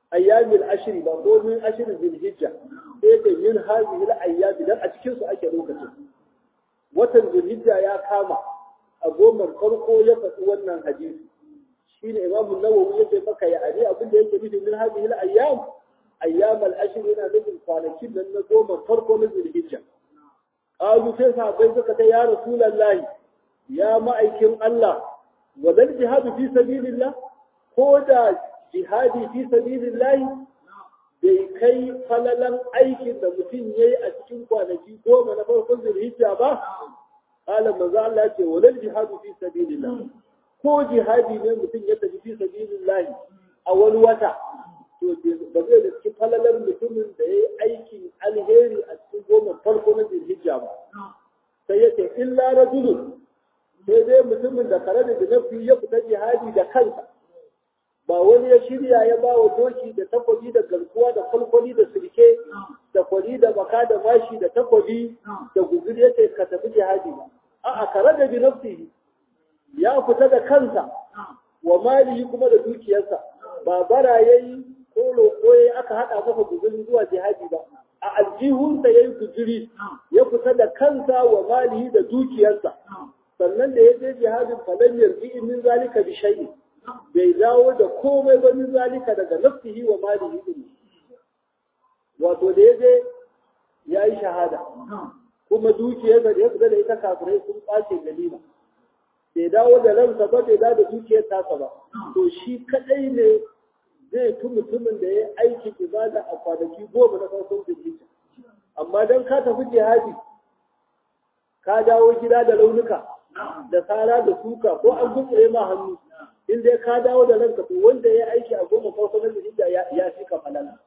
ayyamil ashri ba ko min ashri zulhijja sai da min hadhihi al ayyam dan a cikin su ake lokacin watan zulhijja ya kama a gomar farko ya faɗi wannan hadisi shine imamu nawawi yake maka ya ari abin da yake nufi min hadhihi al ayyam ayyam al ashr yana nufin kwanakin nan na goma farko na zulhijja qalu sai sahabbai suka ta ya rasulullahi ya ma'aikin Allah wadal jihadu fi sabilillah ko da jihadi fi sabilillah bai kai falalan aikin da mutum yayi a cikin kwanaki goma na farkon zulhijja ba qala manzo Allah ya ce wadal jihadu fi sabilillah ko jihadi ne mutum ya tafi fi sabilillah a wani wata to ba zai da cikin falalar mutumin da ya yi aikin alheri a cikin goma farko na zulhijja ba sai ya ce illa rajulun sai dai mutumin da kare da nafi ya fita jihadi da kansa ba wani ya shirya ya ba wa doki da takobi da garkuwa da kwalkwali da sirke da kwali da baka da mashi da takobi da guzuri ya ce ka tafi jihadi ba a'a kare da binafsihi ya fita da kansa wa malihi kuma da dukiyarsa ba bara yayi ko roƙo yayi aka haɗa masa guzuri zuwa jihadi ba a aljihunsa yayi guzuri ya fita da kansa wa malihi da dukiyarsa sannan da ya je jihadin falan yarji min zalika bi shay'in bai dawo da komai ba min zalika daga nafsihi wa malihi din wato da ya je ya yi shahada kuma dukiyarsa da ya fita da ita kafirai sun ɓace ganima bai dawo da ransa ba bai dawo da dukiyar tasa ba to shi kadai ne zai fi mutumin da ya aikin ibada a kwanaki goma na farkon zulhijja amma dan ka tafi jihadi ka dawo gida da launuka da tsara da suka ko an gutsure ma hannu in dai ka dawo da ranka to wanda ya aiki a goma farko na zulhijja ya fi ka falala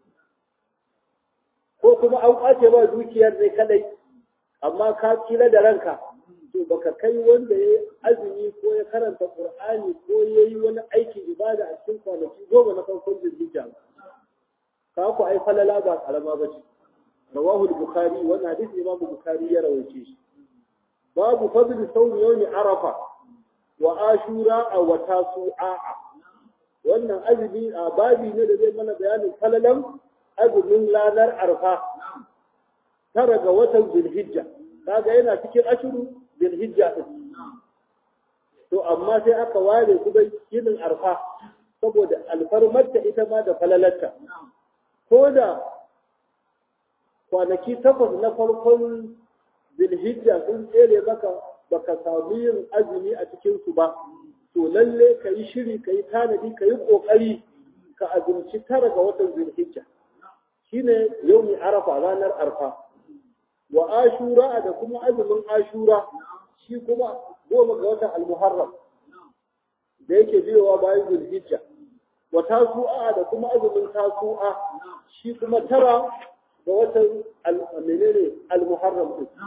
ko kuma an kwace ba dukiyar ne kadai amma ka kila da ranka to baka kai wanda ya azumi ko ya karanta qur'ani ko ya yi wani aikin ibada a cikin kwanaki goma na farkon zulhijja ka ku ai falala ba karama ba ce rawahu al-bukhari wannan hadisi imam bukhari ya rawaice shi babu fadl sawm yawm arafa wa ashura wa tasu'a wannan azumi a babi ne da zai mana bayanin falalan azumin ranar arfa tara ga watan zulhijja kaga yana cikin ashuru zulhijja din to amma sai aka ware kuma yinin arfa saboda alfarmarta ita ma da falalarta ko da kwanaki takwas na farkon zulhijja sun tsere maka baka samu yin azumi a cikin su ba to lalle ka yi shiri ka yi tanadi ka yi kokari ka azumci tara ga watan zulhijja shine yaumi arafa ranar arfa wa ashura da kuma azumin ashura shi kuma goma ga watan almuharram da yake biyowa bayan zulhijja wa tasu'a da kuma azumin tasu'a shi kuma tara ga watan menene almuharram din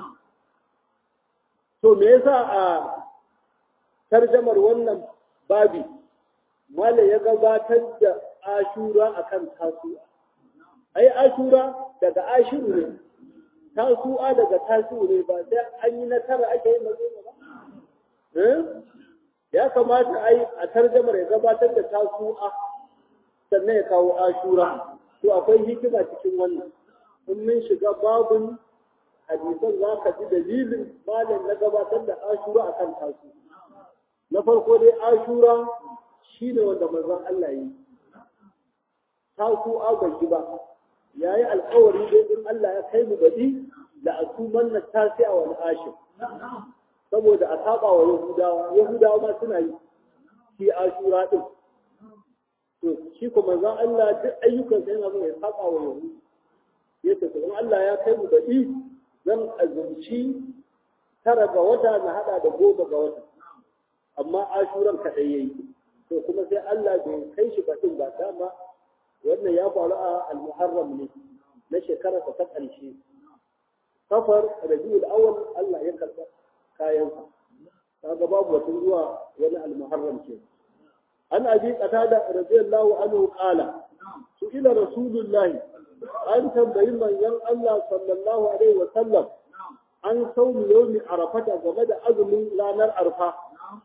to me yasa a tarjamar wannan babi mala ya gabatar da ashura akan tasu'a ai ashura daga ashiru ne tasu'a daga tasi'u ne ba sai an yi na tara ake yin magana ba ya kamata ai a tarjamar ya gabatar da tasu'a sannan ya kawo ashura to akwai hikima cikin wannan in mun shiga babun hadisan za ka ji dalilin malam na gabatar da ashura akan tasu na farko dai ashura shine wanda manzon Allah yi tasu'a bai yi ba ya yi alkawari dai in Allah ya kai mu baɗi da a tuman na tasi a wani ashir saboda a saba wa yahudawa yahudawa ma suna yi shi ashura din to shi kuma zan Allah duk ayyukan sa yana ya saba wa yahudu ya ce in Allah ya kai mu baɗi zan azumci tara ga wata na hada da goma ga wata amma ashuran kaɗai yayi to kuma sai Allah bai kai shi baɗin ba dama wannan ya faru a al-muharram ne na shekarar ta ƙarshe safar rabiul awwal Allah ya karɓa kayansa kaga babu wata zuwa wani al-muharram ke an abi qatada radiyallahu anhu qala su ila rasulullahi an tambayi manzon Allah sallallahu alaihi wa sallam an saumi yawmi arafata game da azumin ranar arfa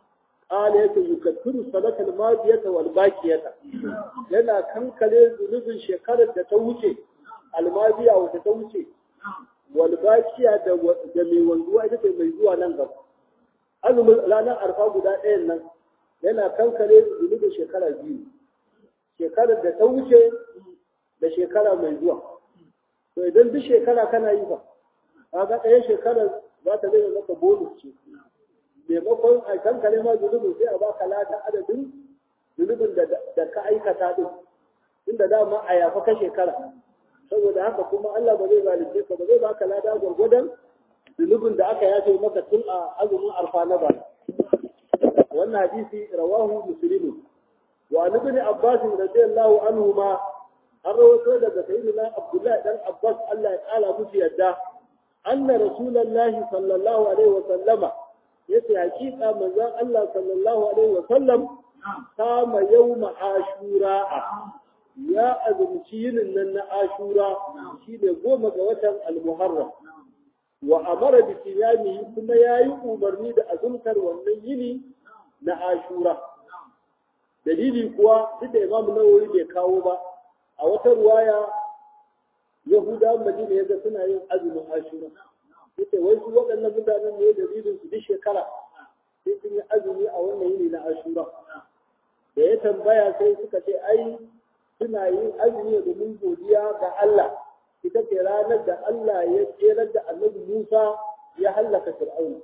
qala yake yukattiru salatal madiyata wal baqiyata yana kankare zunubin shekarar da ta wuce almadiya wata ta wuce wal baqiya da da mai wanzuwa ita ce mai zuwa nan gaba azumin ranar arfa guda ɗayan nan yana kankare zunubin shekara biyu shekarar da ta wuce da shekara mai zuwa to idan duk shekara kana yi ba kaga ɗaya shekarar za ta zai maka bonus ce maimakon a kankare ma zunubin sai a baka ladan adadin zunubin da ka aikata din inda dama a yafa ka shekara saboda haka kuma Allah ba zai zalunce ka ba zai baka lada gwargwadon zunubin da aka yafe maka tun a azumin arfa na ba wannan hadisi rawahu muslimu wa an ibn abbas radiyallahu anhu ma an rawaito daga sayyidina abdullahi dan abbas Allah ya kala musu yadda anna rasulullahi sallallahu alaihi wa sallama yace hakika manzon Allah sallallahu alaihi wa sallam kama yawma ashura ya azumci yinin nan na ashura shine goma ga watan al-muharram wa amara bi siyamihi kuma yayi umarni da azumtar wannan yini na ashura dalili kuwa duk da imamu nawawi bai kawo ba a wata ruwaya yahuda madina yaga suna yin azumin ashura yace wai su waɗannan mutanen ne dalilin su duk shekara sai sun yi azumi a wannan yini na ashura da ya tambaya sai suka ce ai suna yin azumi domin godiya ga Allah ita ce ranar da Allah ya tserar da annabi Musa ya hallaka Fir'auna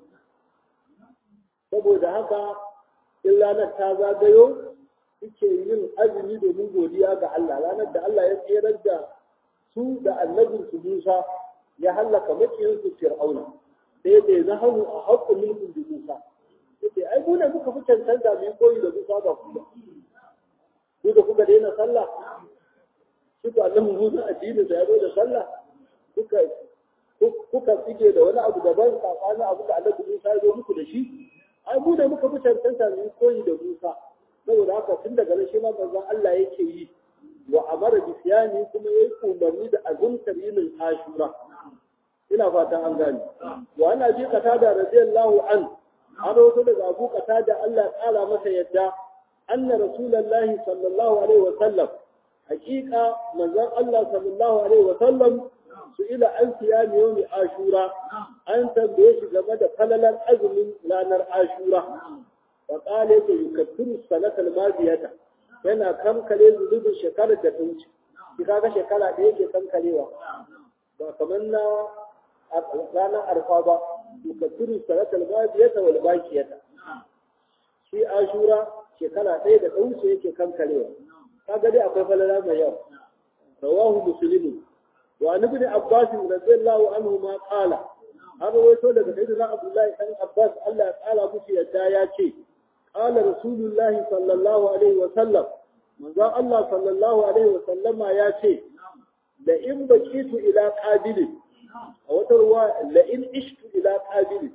saboda haka in ranar ta zagayo suke yin azumi domin godiya ga Allah ranar da Allah ya tserar da su da annabinsu Musa ya hallaka makiyinsu Fir'auna sai dai na hannu a haƙƙin mulkin da Musa yace ai mu ne muka fi cancanta mu koyi da Musa ba ku ba ku da kuka daina sallah kuka annabi Musa addinin sa ya zo da sallah kuka kuka tsige da wani abu daban tsakanin abu da annabi Musa ya zo muku da shi ai mu ne muka fi cancanta mu koyi da Musa saboda haka tun daga nan shi ma manzon Allah yake yi wa amara bi siyani kuma yayi umarni da azumtar yinin Ashura ina fatan an gane wa ana bi qatada radiyallahu an an rawaito daga Abu Qatada Allah ya kara masa yadda anna rasulullahi sallallahu alaihi wa sallam hakika manzon Allah sallallahu alaihi wa sallam su ila an siyami yawmi ashura an tambaye shi game da falalar azumin ranar ashura wa qala yake yukaffiru sanatal madiyata yana kankare zunubin shekarar da ta wuce shi kaga shekara da yake kankarewa ba kamar na ranar arfa ba yukaffiru sanatal madiyata wal baqiyata shi ashura shekara ɗaya da ta wuce yake kankarewa kaga dai akwai falala mai yawa rawahu muslimu wa an ibn abbas radiyallahu anhu ma qala an rawaito daga sayyidina abdullahi dan abbas Allah ya kala musu yadda ya ce qala rasulullahi sallallahu alaihi wa sallam manzo Allah sallallahu alaihi wa sallama ya ce da in bakitu ila qabil a wata ruwa la in ishtu ila qabil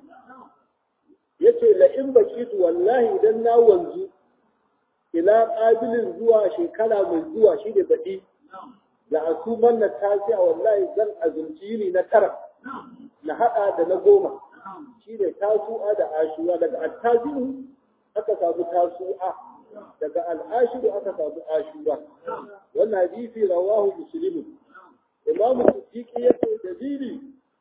yace la in bakitu wallahi idan na wanzu ila ƙabilin zuwa shekara mai zuwa shi da baɗi da asuman na tasi a wallahi zan azumci yini na tara na haɗa da na goma shi ne tasu'a da ashura daga attazi'u aka samu tasu'a daga al'ashiru aka samu ashura wannan hadisi rawahu muslimu imamu siddiqi yace dalili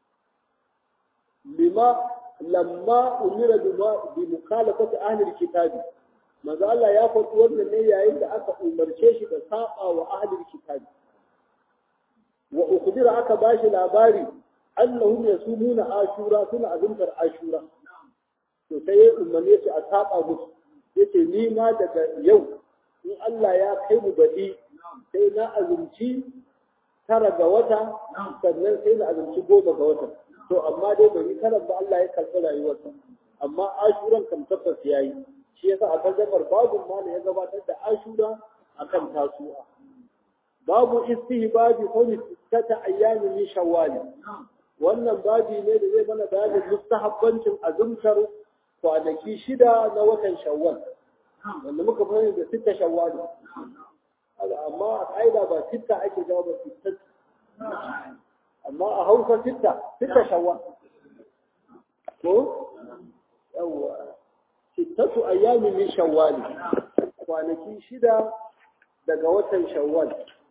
lima lamma umira bi mukhalafati ahli kitabi manzo Allah ya faɗi wannan ne yayin da aka umarce shi da saba wa ahlul kitabi wa ukhbira aka bashi labari annahum yasumuna ashura suna azumtar ashura to sai ya umarne su a saba musu yace ni ma daga yau in Allah ya kai mu baɗi sai na azumci tara ga wata sannan sai na azumci goma ga wata to amma dai bai yi tara ba Allah ya karɓi rayuwarsa amma ashuran kam tabbas yayi shi yasa a tarjamar babu ma ya gabatar da ashura akan tasu'a babu istihbabi qawli tata ayyamin min shawwal wannan babi ne da zai mana bayanin mustahabbancin azumtar kwanaki shida na watan shawwal wanda muka fara da sitta shawwal amma a ƙa'ida ba sitta ake jawo ba sitta amma a hausa sitta sitta shawwal ko yawwa sittatu ayyami min shawwal kwanaki shida daga watan shawwal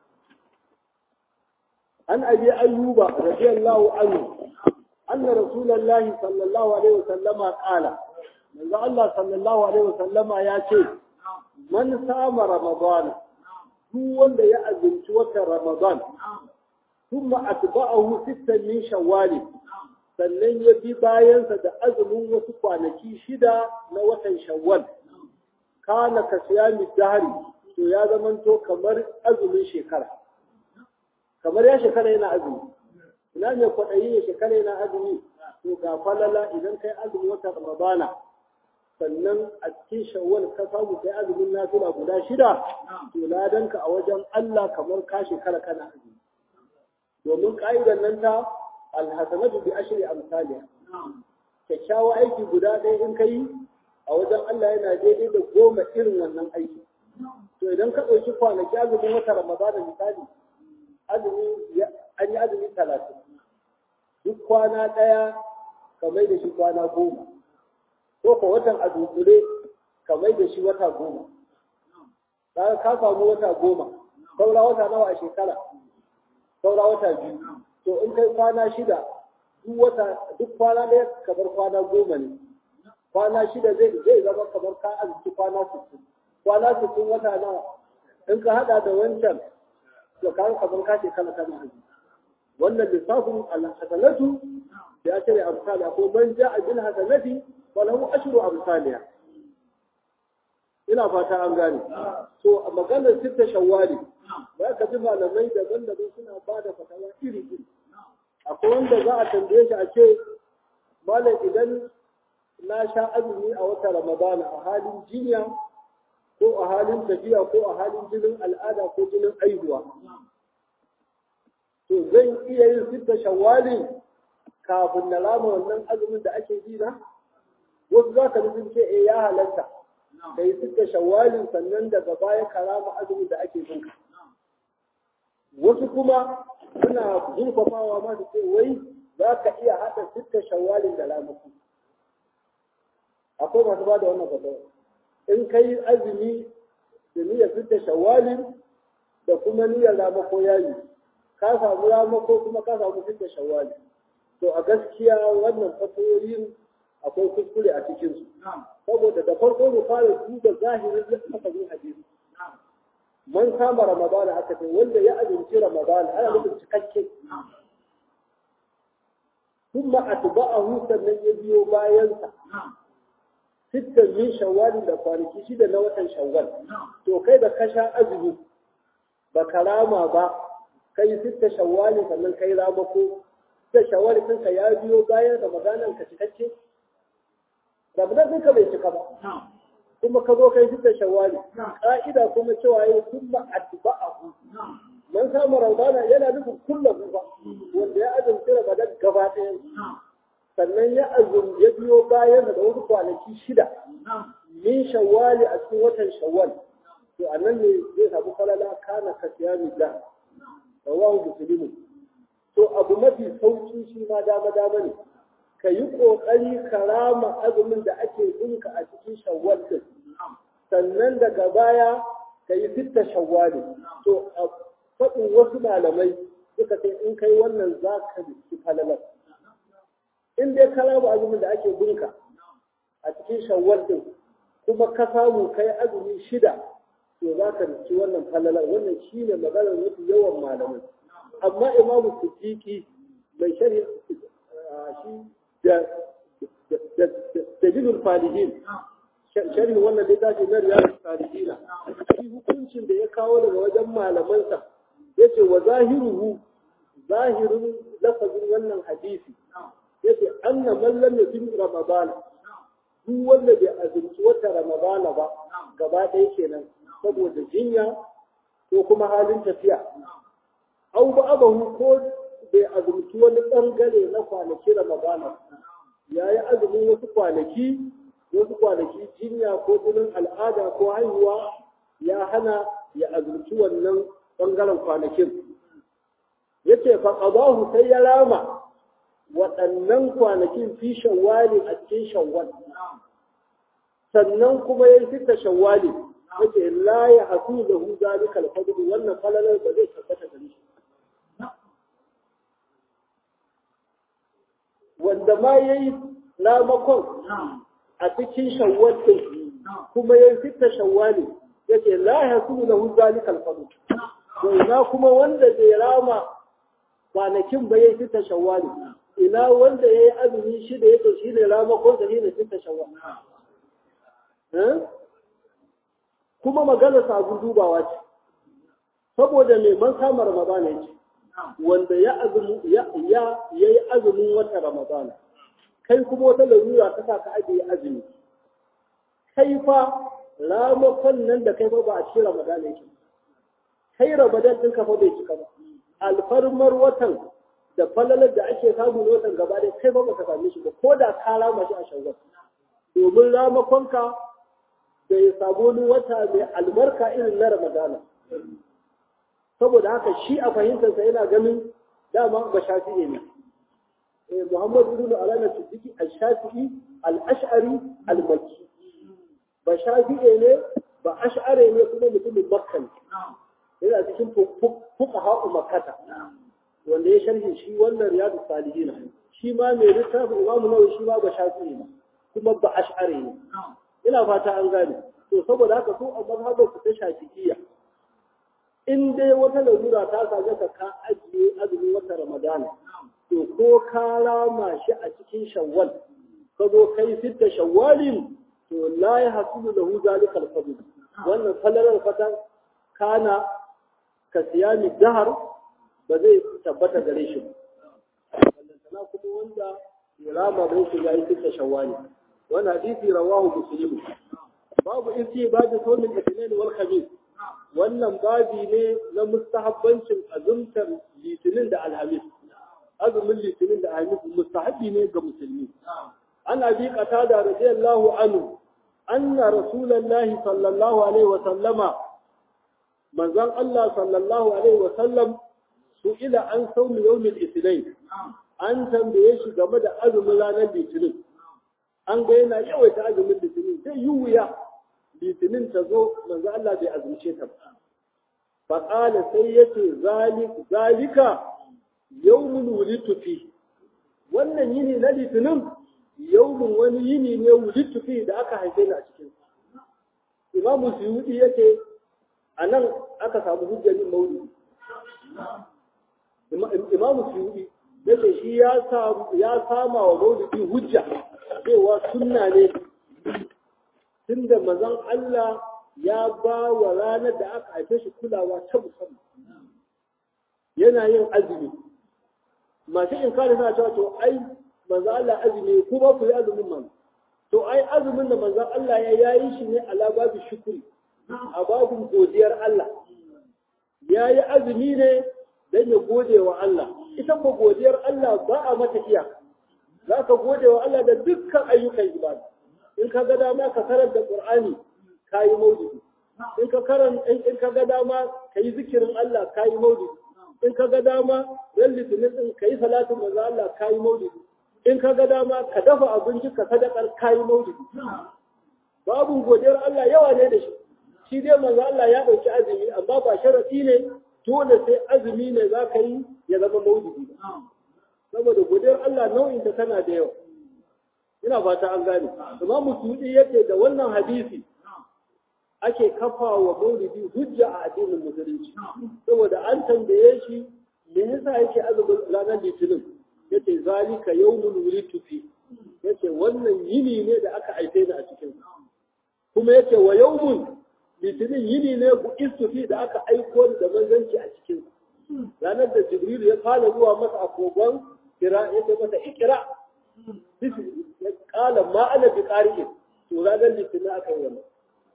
an abi ayyuba radiyallahu anhu anna rasulullahi sallallahu alaihi wasallama qala manzo Allah sallallahu alaihi wasallama ya ce man sama ramadan duk wanda ya azumci watan ramadan thumma atba'ahu sittan min shawwal sannan ya bi bayansa da azumin wasu kwanaki shida na watan shawwal kana ka siyami dahari to ya zamanto kamar azumin shekara kamar ya shekara yana azumi ina ne kwaɗayi ya shekara yana azumi to ga falala idan kai azumin wata ramadana sannan a cikin shawwal ka samu kai azumin nafila guda shida to ladanka a wajen Allah kamar ka shekara kana azumi domin ka'idar nan ta alhasanatu bi ashri amsalha kyakkyawa aiki guda ɗaya in kai a wajen Allah yana daidai da goma irin wannan aiki to idan ka ɗauki kwanaki azumin wata ramadana misali azumi an yi azumi talatin duk kwana ɗaya ka mai da shi kwana goma ko ka watan a dunkule ka mai da shi wata goma kaga ka samu wata goma saura wata nawa a shekara saura wata biyu to in kai kwana shida duk wata duk kwana ɗaya kamar kwana goma ne kwana shida zai zai zama kamar ka azumci kwana sittin kwana sittin wata nawa in ka hada da wancan to ka kamar ka shekara kana azumi wannan lissafin al-hasanatu ya ce amsala ko man ja'a bil hasanati falahu ashru amsalha ina fata an gane so a maganar sitta shawwali za ka ji malamai daban-daban suna ba da fatawa iri-iri akwai wanda za a tambaye shi a ce malam idan na sha azumi a wata ramadana a halin jinya ko a halin tafiya ko a halin jinin al'ada ko jinin aihuwa to zan iya yin sitta shawwalin kafin na rama wannan azumin da ake ji na wasu za ka sun ce eh ya halatta ka yi sitta shawwalin sannan daga baya ka rama azumin da ake bin wasu kuma suna zurfafawa ma su ce wai za ka iya haɗa sitta shawwalin da ramaku akwai masu ba da wannan fatawa in ka yi azumi da niyyar sitta shawwalin da kuma niyyar ramako yayi ka samu ramako kuma ka samu sitta shawwalin to a gaskiya wannan fatoyin akwai kuskure a cikinsu saboda da farko mu fara duba zahirin lafazin hadisi man kama ramadana aka ce wanda ya azumci ramadana ana nufin cikakke kuma atba'ahu sannan ya biyo bayansa sittan min shawwal da kwanaki shida na watan shawwal to kai da ka sha azumi ba karama ba kai sitta shawwal sannan kai ramako da shawwal ɗinka ya biyo bayan ramadanan ka cikakke ramadan ɗinka bai cika ba kuma ka zo kai fitar shawali ka'ida kuma cewa yayi kuma atba'ahu man samu ramadana yana nufin kullum ba wanda ya azumci ramadan gaba ɗaya sannan ya azum ya biyo bayan da wasu kwanaki shida min shawali a cikin watan shawwal to anan ne zai samu falala kana ka siyami da rawahu muslimun to abu mafi sauki shi ma dama dama ne ka yi ƙoƙari ka rama azumin da ake binka a cikin shawwal din sannan daga baya ka yi fitta shawwali to a faɗin wasu malamai suka ce in kai wannan za ka riski falalar in dai ka rama azumin da ake binka a cikin shawwal din kuma ka samu kai azumi shida to za ka riski wannan falalar wannan shine maganar mafi yawan malamai amma imamu siddiqi mai sharhi shi da dalilul falihin sharhi wannan littafi na riyadu salihina shi hukuncin da ya kawo daga wajen malamansa yace wa zahiruhu zahirin lafazin wannan hadisi yace anna man lam yajid ramadan duk wanda bai azumci wata ramadana ba gaba ɗaya kenan saboda jinya ko kuma halin tafiya au ba abahu ko bai azumci wani ɓangare na kwanaki ramadana ya yi azumin wasu kwanaki wasu kwanaki jinya ko jinin al'ada ko haihuwa ya hana ya azumci wannan ɓangaren kwanakin ya ce faƙabahu sai ya rama waɗannan kwanakin fi shawwali a cikin shawwal sannan kuma ya fita shawwali yake la ya hasu da hu zalika al-fadl wannan falalar ba zai tabbata gare shi wanda ma yayi ramakon a cikin shawwal din kuma ya fita shawwali yake la ya hasu da hu zalika al-fadl to ina kuma wanda zai rama kwanakin ba yayi fita shawwali ina wanda yayi azumi shi da yake shi ne ramakon da ne fita shawwali kuma magana sabon dubawa ce saboda mai man kama ramadana ya ce wanda ya yi azumin wata ramadana kai kuma wata larura ta sa ka ajiye azumi kai fa ramakon nan da kai fa ba a cikin ramadana yake kai ramadan ɗin ka fa bai cika ba alfarmar watan da falalar da ake samu na watan gaba ɗaya kai ba ba ka same shi ba ko da ka rama shi a shawwal domin ramakonka da ya samu wani wata mai albarka irin na Ramadana. Saboda haka shi a fahimtarsa yana ganin dama ba shafi'i ne. Muhammad ibn Alana Siddiqi al-Shafi'i al-Ash'ari al-Makki. Ba shafi'i ne ba ash'ari ne kuma mutumin Makka ne. Yana cikin fuqaha Makkata. Wanda ya sharhi shi wannan Riyadu Salihin. Shi ma mai littafin Imam Nawawi shi ma ba shafi'i ne kuma ba ash'ari ne. ina fata an gane to saboda haka su a mazhabar su ta shafi'iyya in dai wata larura ta same ka ka ajiye azumin wata ramadana to ko ka rama shi a cikin shawwal ka zo kai fitta shawwalin to la ya hasulu lahu zalika al-fadl wannan falalar fata kana ka siyami dahar ba zai tabbata gare shi ba kuma wanda ya rama bai shi yayi fitta shawwali wannan hadisi rawahu muslim babu isi babu saumin litinin wal khamis wannan babi ne na mustahabbancin azumtar litinin da alhamis azumin litinin da alhamis mustahabbi ne ga musulmi an abi qatada radiyallahu anhu anna rasulullahi sallallahu alaihi wa sallama manzon Allah sallallahu alaihi wa sallam su'ila an saumi yawmil ithnain an tambaye shi game da azumin ranar litinin an ga yana yawaita azumin litinin zai yi wuya litinin ta zo manzo Allah bai azumce ta ba fa qala sai yace zalik zalika yawmun wulidtu fi wannan yini na litinin yawmun wani yini ne wulidtu fi da aka haife ni a cikin imamu suyudi yace anan aka samu hujjar maulidi imamu suyudi yace shi ya ya sama wa maulidi hujja cewa sunna ne tunda mazan Allah ya ba wa ranar da aka haife shi kulawa ta musamman yana yin azumi masu in kare suna cewa to ai manzan Allah azumi ko ba ku yi azumin man to ai azumin da manzan Allah ya yayi shi ne ala babu shukuri a babin godiyar Allah ya yi azumi ne don ya gode wa Allah ita ko godiyar Allah ba a mata iyaka za ka gode wa Allah da dukkan ayyukan ibada in ka ga dama ka karanta Qur'ani ka yi maulidi in ka karanta in ka ga dama ka yi zikirin Allah ka yi maulidi in ka ga dama ran litinin din ka yi salatin manzo Allah ka yi maulidi in ka ga dama ka dafa abinci ka sadakar ka yi maulidi babu godiyar Allah yawa ne da shi shi dai manzo Allah ya dauki azumi amma ba sharadi ne dole sai azumi ne za ka yi ya zama maulidi saboda godiyar Allah nau'in ta tana da yawa ina fata an gane imam musulmi yake da wannan hadisi ake kafa wa maulidi hujja a addinin musulunci saboda an tambaye shi me yasa yake azumin ranar litinin yace zalika yawmul wulidtu fi yace wannan yini ne da aka haife ni a cikin kuma yace wa yawmun litinin yini ne bu istufi da aka aiko da manzanci a cikin ranar da jibril ya fara zuwa masa a kogon kira yace masa ikira ya kala ma ana bi qari'in to ranar litinin aka yi wannan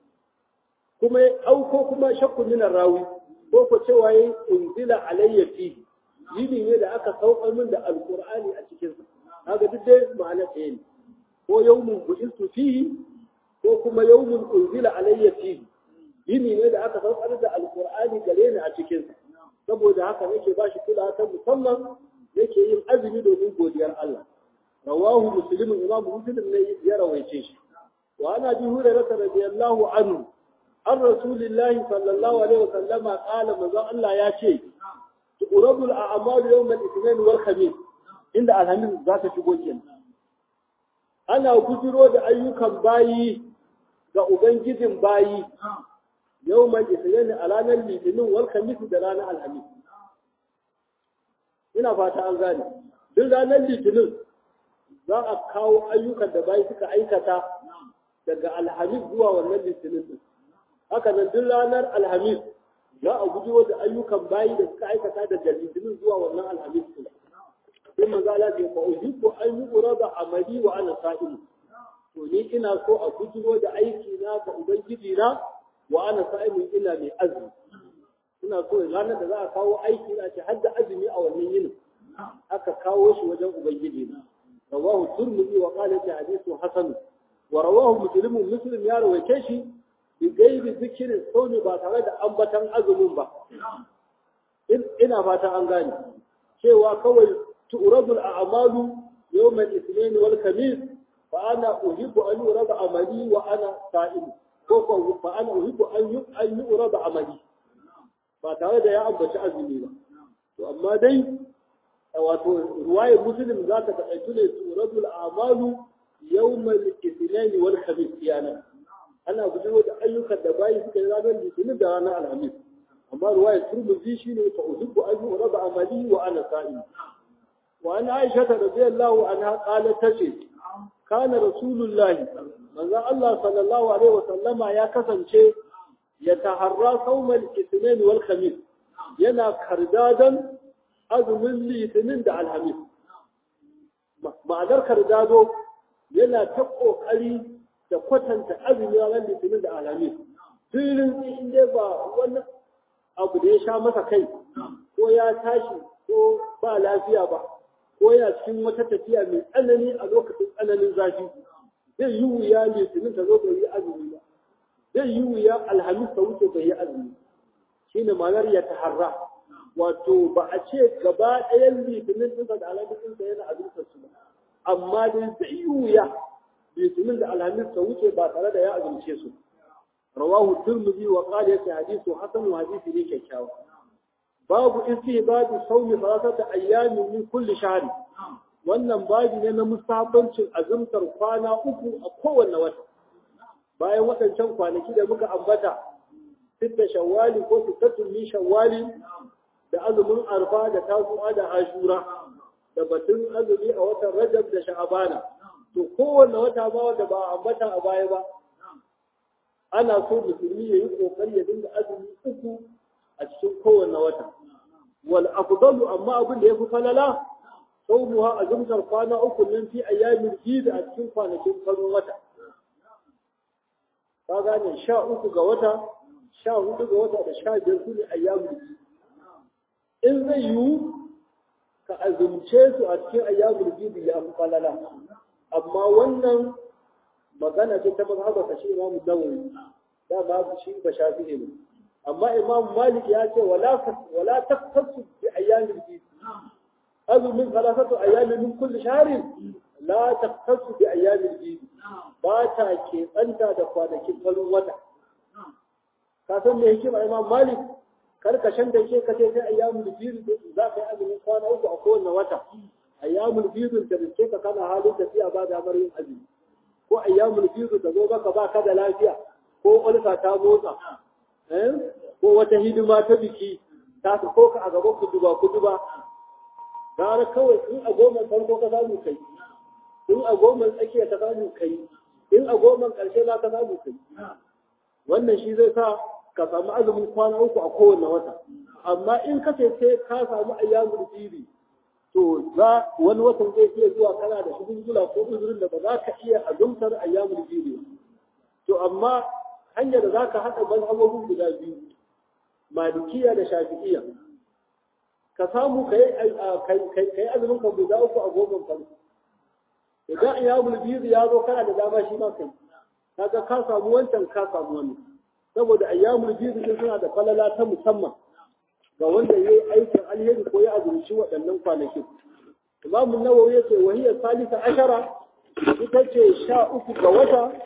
kuma ya auko kuma shakku min rawi ko ko cewa yayi unzila alayya fi yini ne da aka saukar min da alqur'ani a cikin sa kaga duk dai ma'ana ɗaya ne ko yawmun bu'istu fihi ko kuma yawmun unzila alayya fihi yini ne da aka saukar da alqur'ani gare ni a cikin sa saboda haka nake ba shi kula ta musamman yake yin azumi domin godiyar Allah rawahu muslim imam muslim ne ya rawaice shi wa ana bi hurairah radiyallahu anhu an rasulillahi sallallahu alaihi wasallama qala manzo Allah ya ce tuqrabul a'malu yawm al-ithnain wal khamis inda alhamis za ta shigo kenan ana gujiro da ayyukan bayi ga ubangijin bayi yawm al-ithnain a ranar litinin wal khamis da ranar alhamis ina fata an gane duk ranar litinin za a kawo ayyukan da bayi suka aikata daga alhamis zuwa wannan litinin din haka nan duk ranar alhamis za a guji da ayyukan bayi da suka aikata daga litinin zuwa wannan alhamis din sai manzo Allah ya fa uhibbu an yurada amali wa ana sa'im to ni ina so a gujiro da aiki na ga ubangiji na wa ana sa'im ina mai azumi ina so ranar da za a kawo aiki na ce har da azumi a wannan yinin aka kawo shi wajen ubangiji na rawahu turmudi wa qala ta hadithu hasan wa rawahu muslim muslim ya rawaice shi bi gairi zikirin sauni ba tare da ambatan azumin ba ina fata an gane cewa kawai tu'radul a'malu yawm al-ithnain wal khamis fa ana uhibbu an yurada amali wa ana sa'im ko fa ana uhibbu an an yurada amali ba tare da ya ambaci azumi ba to amma dai wato ruwayar muslim za ta taƙaitu ne tu'radul a'malu yawm al-ithnain wal khamis yana ana gujewa da ayyukan da bayi suka yi ranar litinin da ranar alhamis amma ruwayar turmuzi shi ne fa uhibbu an yurada amali wa ana sa'im wa an aisha radiyallahu anha qalat tace kana rasulullahi manzon Allah sallallahu alaihi wa sallama ya kasance ya taharra sawmal ithnain wal khamis yana kardadan azumin litinin da alhamis ma'anar kardado yana ta kokari da kwatanta azumi ranar litinin da alhamis filin in dai ba wani abu da ya sha masa kai ko ya tashi ko ba lafiya ba ko yana cikin wata tafiya mai tsanani a lokacin tsananin zafi zai yi wuya litinin ta zo bai yi azumi ba zai yi wuya alhamis ta wuce bai yi azumi shine ma'anar ya taharra wato ba a ce gaba ɗayan litinin ɗinsa da alhamis ɗinsa yana azumtar su ba amma dai zai yi wuya litinin da alhamis ta wuce ba tare da ya azumce su rawahu turmuzi wa qala yake hadithu hasan wa hadisi ne kyakkyawa babu istihbabu sawmi salasata ayyamin min kulli shahr wannan babu ne na musabancin azumtar kwana uku a kowanne wata bayan waɗancan kwanaki da muka ambata sitta shawwali ko sittatun min shawwali da azumin arfa da tasu'a da ashura da batun azumi a watan rajab da sha'abana to kowanne wata ba wanda ba ambata a baya ba ana so musulmi ya yi kokari ya dinga azumi uku a cikin kowanne wata wal afdalu amma abin da yafi falala sawmuha azumtar kwana uku nan fi ayyamin jid a cikin kwanakin farin wata ka gane sha uku ga wata sha hudu ga wata da sha biyar su ne ayyamin jid in zai yiwu ka azumce su a cikin ayyamin jid ya fi falala amma wannan magana ce ta mazhaba ka shi imamu nawawi da ba shi ba shafi'i ne amma imam malik ya ce wala wala taqtasu bi ayyamil bid azumin salasatu ayyamin min kulli shahrin la taqtasu bi ayyamil bid ba ta ke tsanta da kwanakin farin wata ka san me hikima imam malik karkashin da ke kace sai ayyamul bid za ka yi azumin kwana uku a kowane wata ayyamul bid da riske ka kana halin tafiya ba da yin azumi ko ayyamul bid da zo baka ba ka da lafiya ko ulfa ta motsa ko wata hidima ta biki ta su ko ka a gaban kuduba kuduba gara kawai in a goma farko ka samu kai in a goma tsakiya ka samu kai in a goma karshe ma ka samu kai wannan shi zai sa ka samu azumin kwana uku a kowane wata amma in ka ce sai ka samu ayyamul bidi to za wani watan zai iya zuwa kana da shugula ko uzurin da ba za ka iya azumtar ayyamul bidi to amma hanyar da za ka haɗa mazhabobin guda biyu malikiya da shafi'iyya ka samu ka yi azumin ka guda uku a goma farko idan ayyamul bidi ya zo kana da dama shi ma kai kaga ka samu wancan ka samu wani saboda ayyamul bidi din suna da falala ta musamman ga wanda yayi aikin alheri ko ya azumci waɗannan kwanakin Imam Nawawi yace wa hiya salisa ashara ita ce sha uku ga wata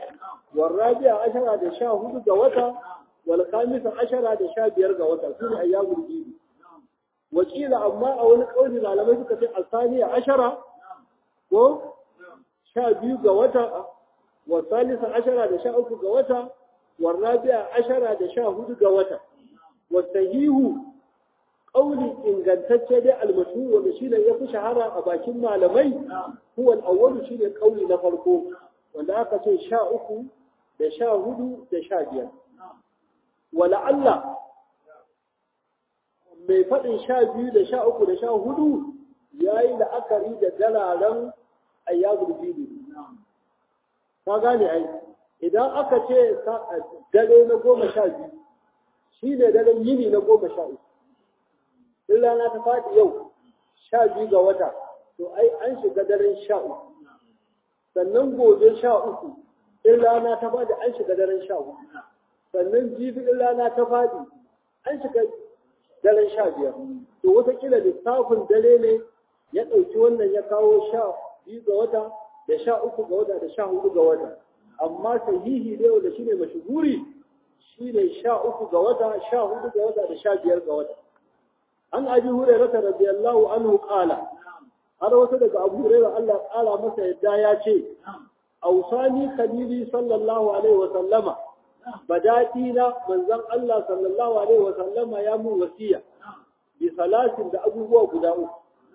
والرابع عشر da sha hudu ga wata wal khamis ashara da sha biyar ga wata sune ayyamul bid wakila amma a wani kauli malamai suka ce asaniya ashara ko sha biyu ga wata wa salisa ashara da sha uku ga wata wa rabi'a ashara da sha hudu ga wata wa sahihu kauli ingantacce dai almashhur wanda shine ya fi shahara a bakin malamai huwa al-awwal shine kauli na farko wanda aka ce sha uku da sha hudu da sha biyar wala Allah mai faɗin sha biyu da sha uku da sha hudu ya yi la'akari da dalaren ayyabul bidu ka gane ai idan aka ce dare na goma sha biyu shi ne daren yini na goma sha uku in rana ta faɗi yau sha biyu ga wata to ai an shiga daren sha uku sannan gobe sha uku in rana ta faɗi an shiga daren sha uku sannan jibi in rana ta faɗi an shiga daren sha biyar to wataƙila lissafin dare ne ya ɗauki wannan ya kawo sha biyu ga wata da sha uku ga wata da sha hudu ga wata amma sahihi ne wanda shine mashhuri shine sha uku ga wata sha hudu ga wata da sha biyar ga wata an abi hurairah radiyallahu anhu qala har wasu daga abu hurairah Allah ƙara masa yadda ya ce ausani khalili sallallahu alaihi wa sallama badati na manzon Allah sallallahu alaihi wa sallama ya mun wasiya bi salatin da abubuwa guda uku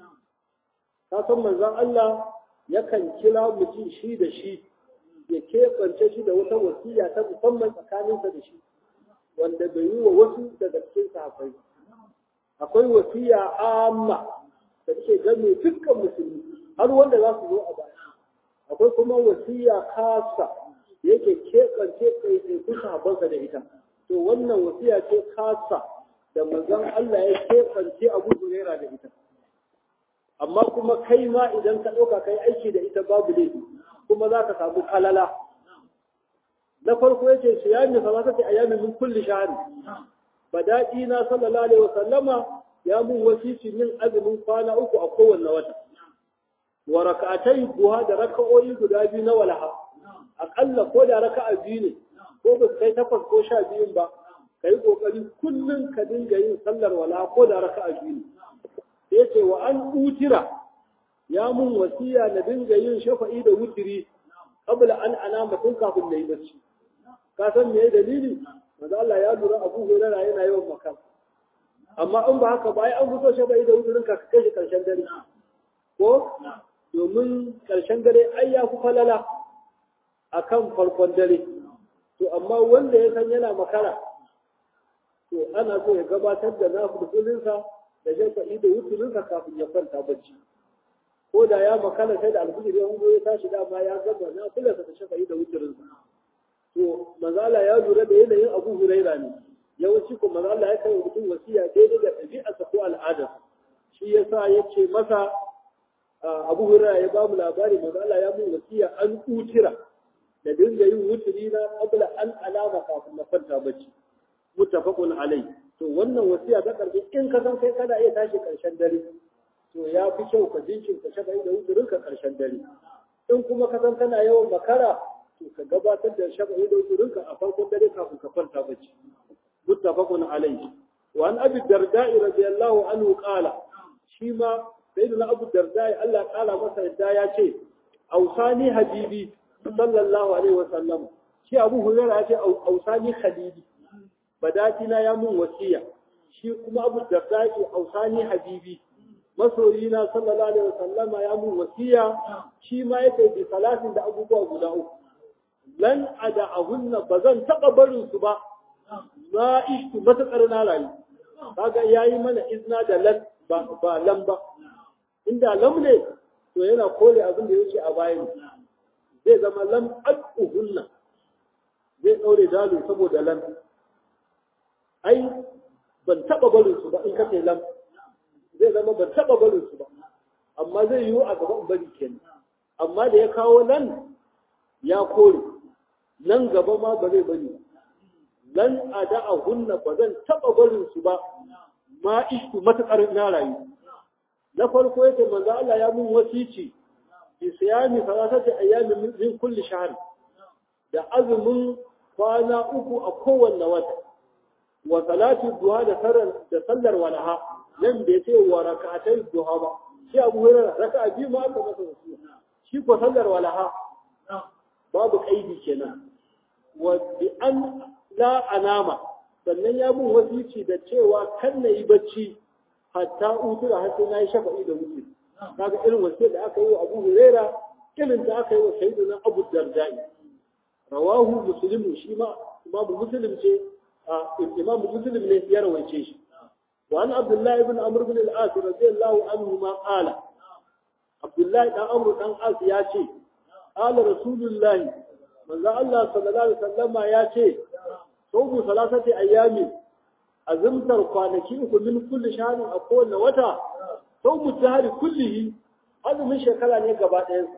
ka san manzon Allah yakan kira mutum shi da shi ya keɓance shi da wata wasiya ta musamman tsakaninsa da shi wanda bai yi wa wasu daga cikin sahabbai akwai wasiya amma da take game dukkan musulmi har wanda za su zo a baya akwai kuma wasiya kasa da yake keɓance ɗaiɗaikun sahabbansa da ita to wannan wasiya ce kasa da manzon Allah ya keɓance Abu Huraira da ita amma kuma kai ma idan ka ɗauka kai aiki da ita babu laifi kuma za ka samu kalala na farko yace shi ya mi salata ta ayyamin min kulli shahr bada'i na sallallahu alaihi wa sallama ya mun wasisi min azumin kwana uku a kowanne wata wa rak'atai duha da raka'o'i guda biyu na walaha akalla ko da raka'a biyu ne ko ba kai takwas ko sha biyun ba kai kokari kullun ka dinga yin sallar walaha ko da raka'a biyu ne yace wa an utira ya mun wasiya na dinga yin shafa'i da wutiri qabla an anama tun kafin na yi bacci ka san me dalili manzo Allah ya lura Abu Hurairah yana yawan makar amma in ba haka ba ai an fito shafa'i da wutirin ka kai shi karshen dare ko domin karshen dare ai ya fi falala akan farkon dare to amma wanda ya san yana makara to ana so ya gabatar da nafilfilinsa da shafa'i da wutirinsa kafin ya kwanta bacci ko da ya makana sai da alfijir ya hungo ya tashi dama ya gaba na kula da shafa'i da wutirinsa to manzala ya lura da yanayin abu huraira ne yawanci ko manzala ya kai mutum wasiya daidai da ɗabi'arsa ko al'adarsa shi yasa ya ce masa abu huraira ya ba mu labari manzala ya mun wasiya an utira da dinga yin wutiri na qabla an alama kafin na kwanta bacci muttafaqun alai to wannan wasiya ta karbi in ka san kai kana iya tashi karshen dare to ya fi kyau ka jinkirta shafa'i da wuturin ka karshen dare in kuma ka san kana yawan makara to ka gabatar da shafa'i da wuturin ka a farkon dare kafin ka kwanta bacci muttafaqun alayhi wa an abi darda'i radiyallahu anhu qala shi ma sayyidina abu darda'i Allah ya kala masa yadda ya ce ausani habibi sallallahu alaihi wa sallam shi abu hurairah ya ce ausani khalili badatina ya mun wasiya shi kuma abu darda'i ausani habibi masoyina sallallahu alaihi wasallama ya mun wasiya shi ma yake bi salatin da abubuwa guda uku lan ada ahunna bazan taba barin su ba ma ishtu matakar na rayu kaga yayi mana izna da lan ba ba lan ba inda lam ne to yana kore abin da yake a bayan zai zama lam aduhunna zai daure dalu saboda lan ai ban taba barin su ba in kace lam zai zama ban taɓa barin su ba amma zai yiwu a gaban bari kenan amma da ya kawo nan ya kore nan gaba ma ba zai bari lan a da'a hunna ba zan taɓa barin su ba ma ishku matuƙar na rayu na farko yake manzo Allah ya mun wasici bi siyami salatati ayyamin min kulli shahr da azumin kwana uku a kowanne wata wa salatu duha da sallar da sallar walaha nan bai ce wa rak'atai duha ba shi Abu Hurairah raka'a biyu ma aka masa wasu shi ko sallar walaha babu kaidi kenan wa bi an la anama sannan ya bin wasici da cewa kan na yi bacci hatta utura har sai na yi shafa'i da wuce kaga irin wasiyar da aka yi wa Abu Hurairah irin da aka yi wa Sayyidina Abu Dardai rawahu muslim shi ma imamu muslim ce imamu muslim ne ya rawaice shi wa an abdullahi ibn amr ibn al-as radiyallahu anhu ma qala abdullahi dan amr dan as ya ce qala rasulullahi manzo Allah sallallahu alaihi wasallama ya ce sawmu salasati ayyami azumtar kwanaki uku min kulli shahrin a kowane wata sawmu tahri kullihi azumin shekara ne gaba ɗayan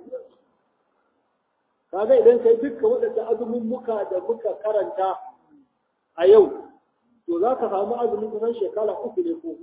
kaga idan kai dukkan waɗanda azumin muka da muka karanta a yau to za ka samu azumin kusan shekara uku ne ko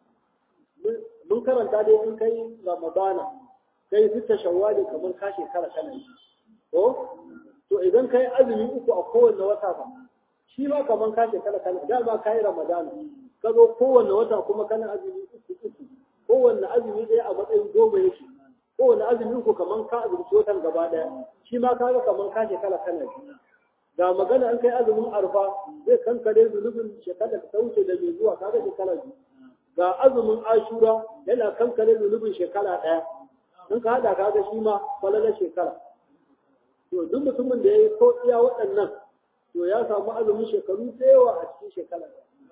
mun karanta dai in kai ramadana kai sita shawwali kamar ka shekara kana yi ko to idan kai azumi uku a kowanne wata ba shi ma kamar ka shekara kana da ba kai ramadana ka zo kowanne wata kuma kana azumi uku uku kowanne azumi ɗaya a matsayin goma yake kowane azumi uku kaman ka azumci watan gaba daya shi ma kaga kaman ka shekara kana shi ga magana an kai azumin arfa zai kankare zunubin shekara da ta wuce da mai zuwa kaga shekara biyu ga azumin ashura yana kankare zunubin shekara daya in ka hada kaga shi ma falala shekara to duk mutumin da ya yi ko iya waɗannan to ya samu azumin shekaru da yawa a cikin shekara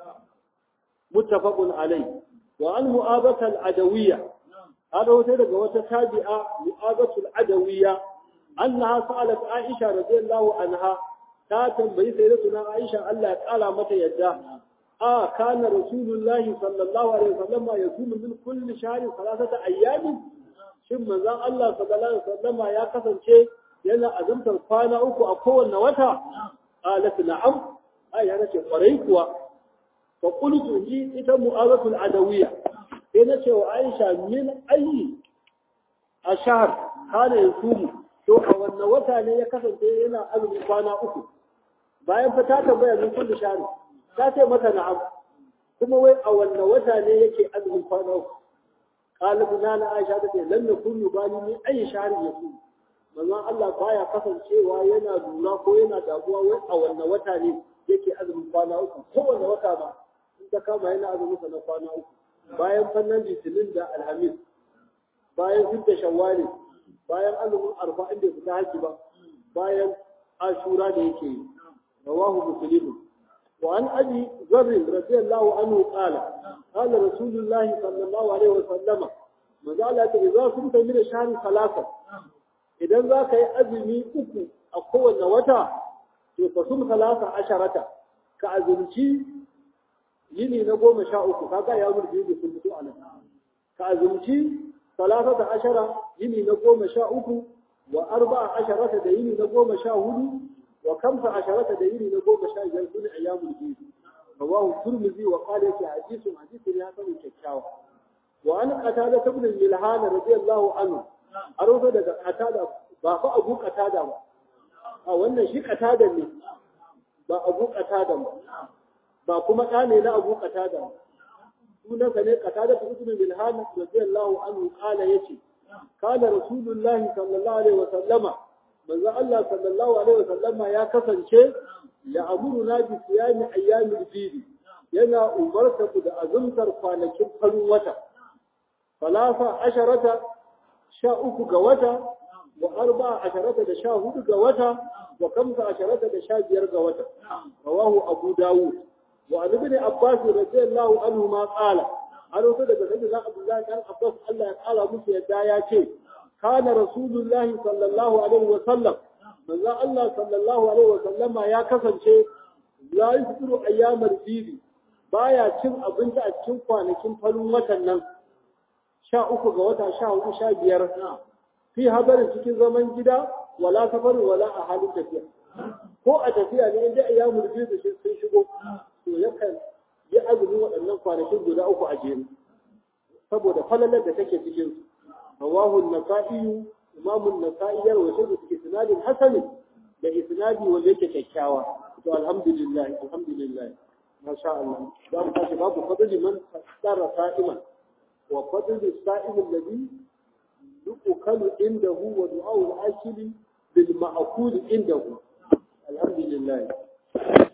muttafaqun alai wa an mu'abatal adawiyya هذا هو daga wata tabi'a mu'azatul adawiyya annaha sa'alat aisha radiyallahu anha ta tambayi sayyidatuna aisha Allah ya kala mata yadda a kana rasulullahi sallallahu alaihi wasallam yasumu min kulli shahri salasata ayyamin shin manzon Allah sallallahu alaihi wasallam ya kasance yana azumtar kwana uku a kowanne wata qalat na'am ai yana ce kwarai kuwa fa qultu ji ita mu'azatul adawiyya sai na ce wa Aisha min ayi a shahar kana ya sumu to a wannan wata ne ya kasance yana azumi kwana uku bayan fa ta tambaya min kullu shahri ta ce mata na'am kuma wai a wannan wata ne yake azumin kwana uku qalibu nana Aisha ta ce lan nakunu bali min ayi shahri ya sumu manzon Allah baya kasancewa yana lura ko yana damuwa wai a wannan wata ne yake azumin kwana uku kowanne wata ba in ta kama yana azumin sa na kwana uku bayan fannin litinin da alhamis bayan hidda shawwali bayan azumin arfa inda su ta haji ba bayan ashura da yake yi rawahu muslim wa an abi zarr radiyallahu anhu qala qala rasulullah sallallahu alaihi wa sallama manzo Allah ta idza kunta min shahri salasa idan za ka yi azumi uku a kowanne wata to fa sum salasa asharata ka azumci yini na goma sha uku kaga ya murji da sun fito a nan ka azumci salasata ashara yini na goma sha uku wa arba'a asharata da yini na goma sha hudu wa kamsa asharata da yini na goma sha biyar sune ayyamul bid rawahu turmizi wa qala fi hadithun hadithun ya sani kyakkyawa wa an qatada ibn milhan radiyallahu anhu aro daga qatada ba fa abu qatada ba a wannan shi qatada ne ba abu qatada ba ba kuma ɗa ne na abu qatada sunansa ne qatada ibn milhan radiyallahu anhu qala yace kana rasulullahi sallallahu alaihi wa sallama manzo Allah sallallahu alaihi wa sallama ya kasance ya amuruna bi siyami ayyamil bid yana umarta ku da azumtar kwanakin farin wata falasa asharata sha uku ga wata wa arba asharata da sha hudu ga wata wa kamsa asharata da sha biyar ga wata rawahu abu dawud wa an ibn abbas radiyallahu anhu ma qala an wato daga sayyidina abdullahi dan abbas Allah ya kala musu yadda ya ce kana rasulullahi sallallahu alaihi wa sallam manzo Allah sallallahu alaihi wa sallama ya kasance la yusuru ayyamar bibi baya cin abinci a cikin kwanakin farin watan nan sha uku ga wata sha hudu sha biyar fi habarin cikin zaman gida wala safarin wala a halin tafiya ko a tafiya ne inda ayyamul bibi sun shigo to yakan yi azumin waɗannan kwanakin guda uku a jere saboda falalar da take cikin su rawahu an-nasa'i imam an-nasa'i ya rawaito da cikin sanadin hasan da isnadi wanda yake kyakkyawa to alhamdulillah alhamdulillah masha Allah za mu tashi babu fadli man tsara sa'iman wa fadli sa'im alladhi yuqalu indahu wa du'a al-akili bil ma'qul indahu alhamdulillah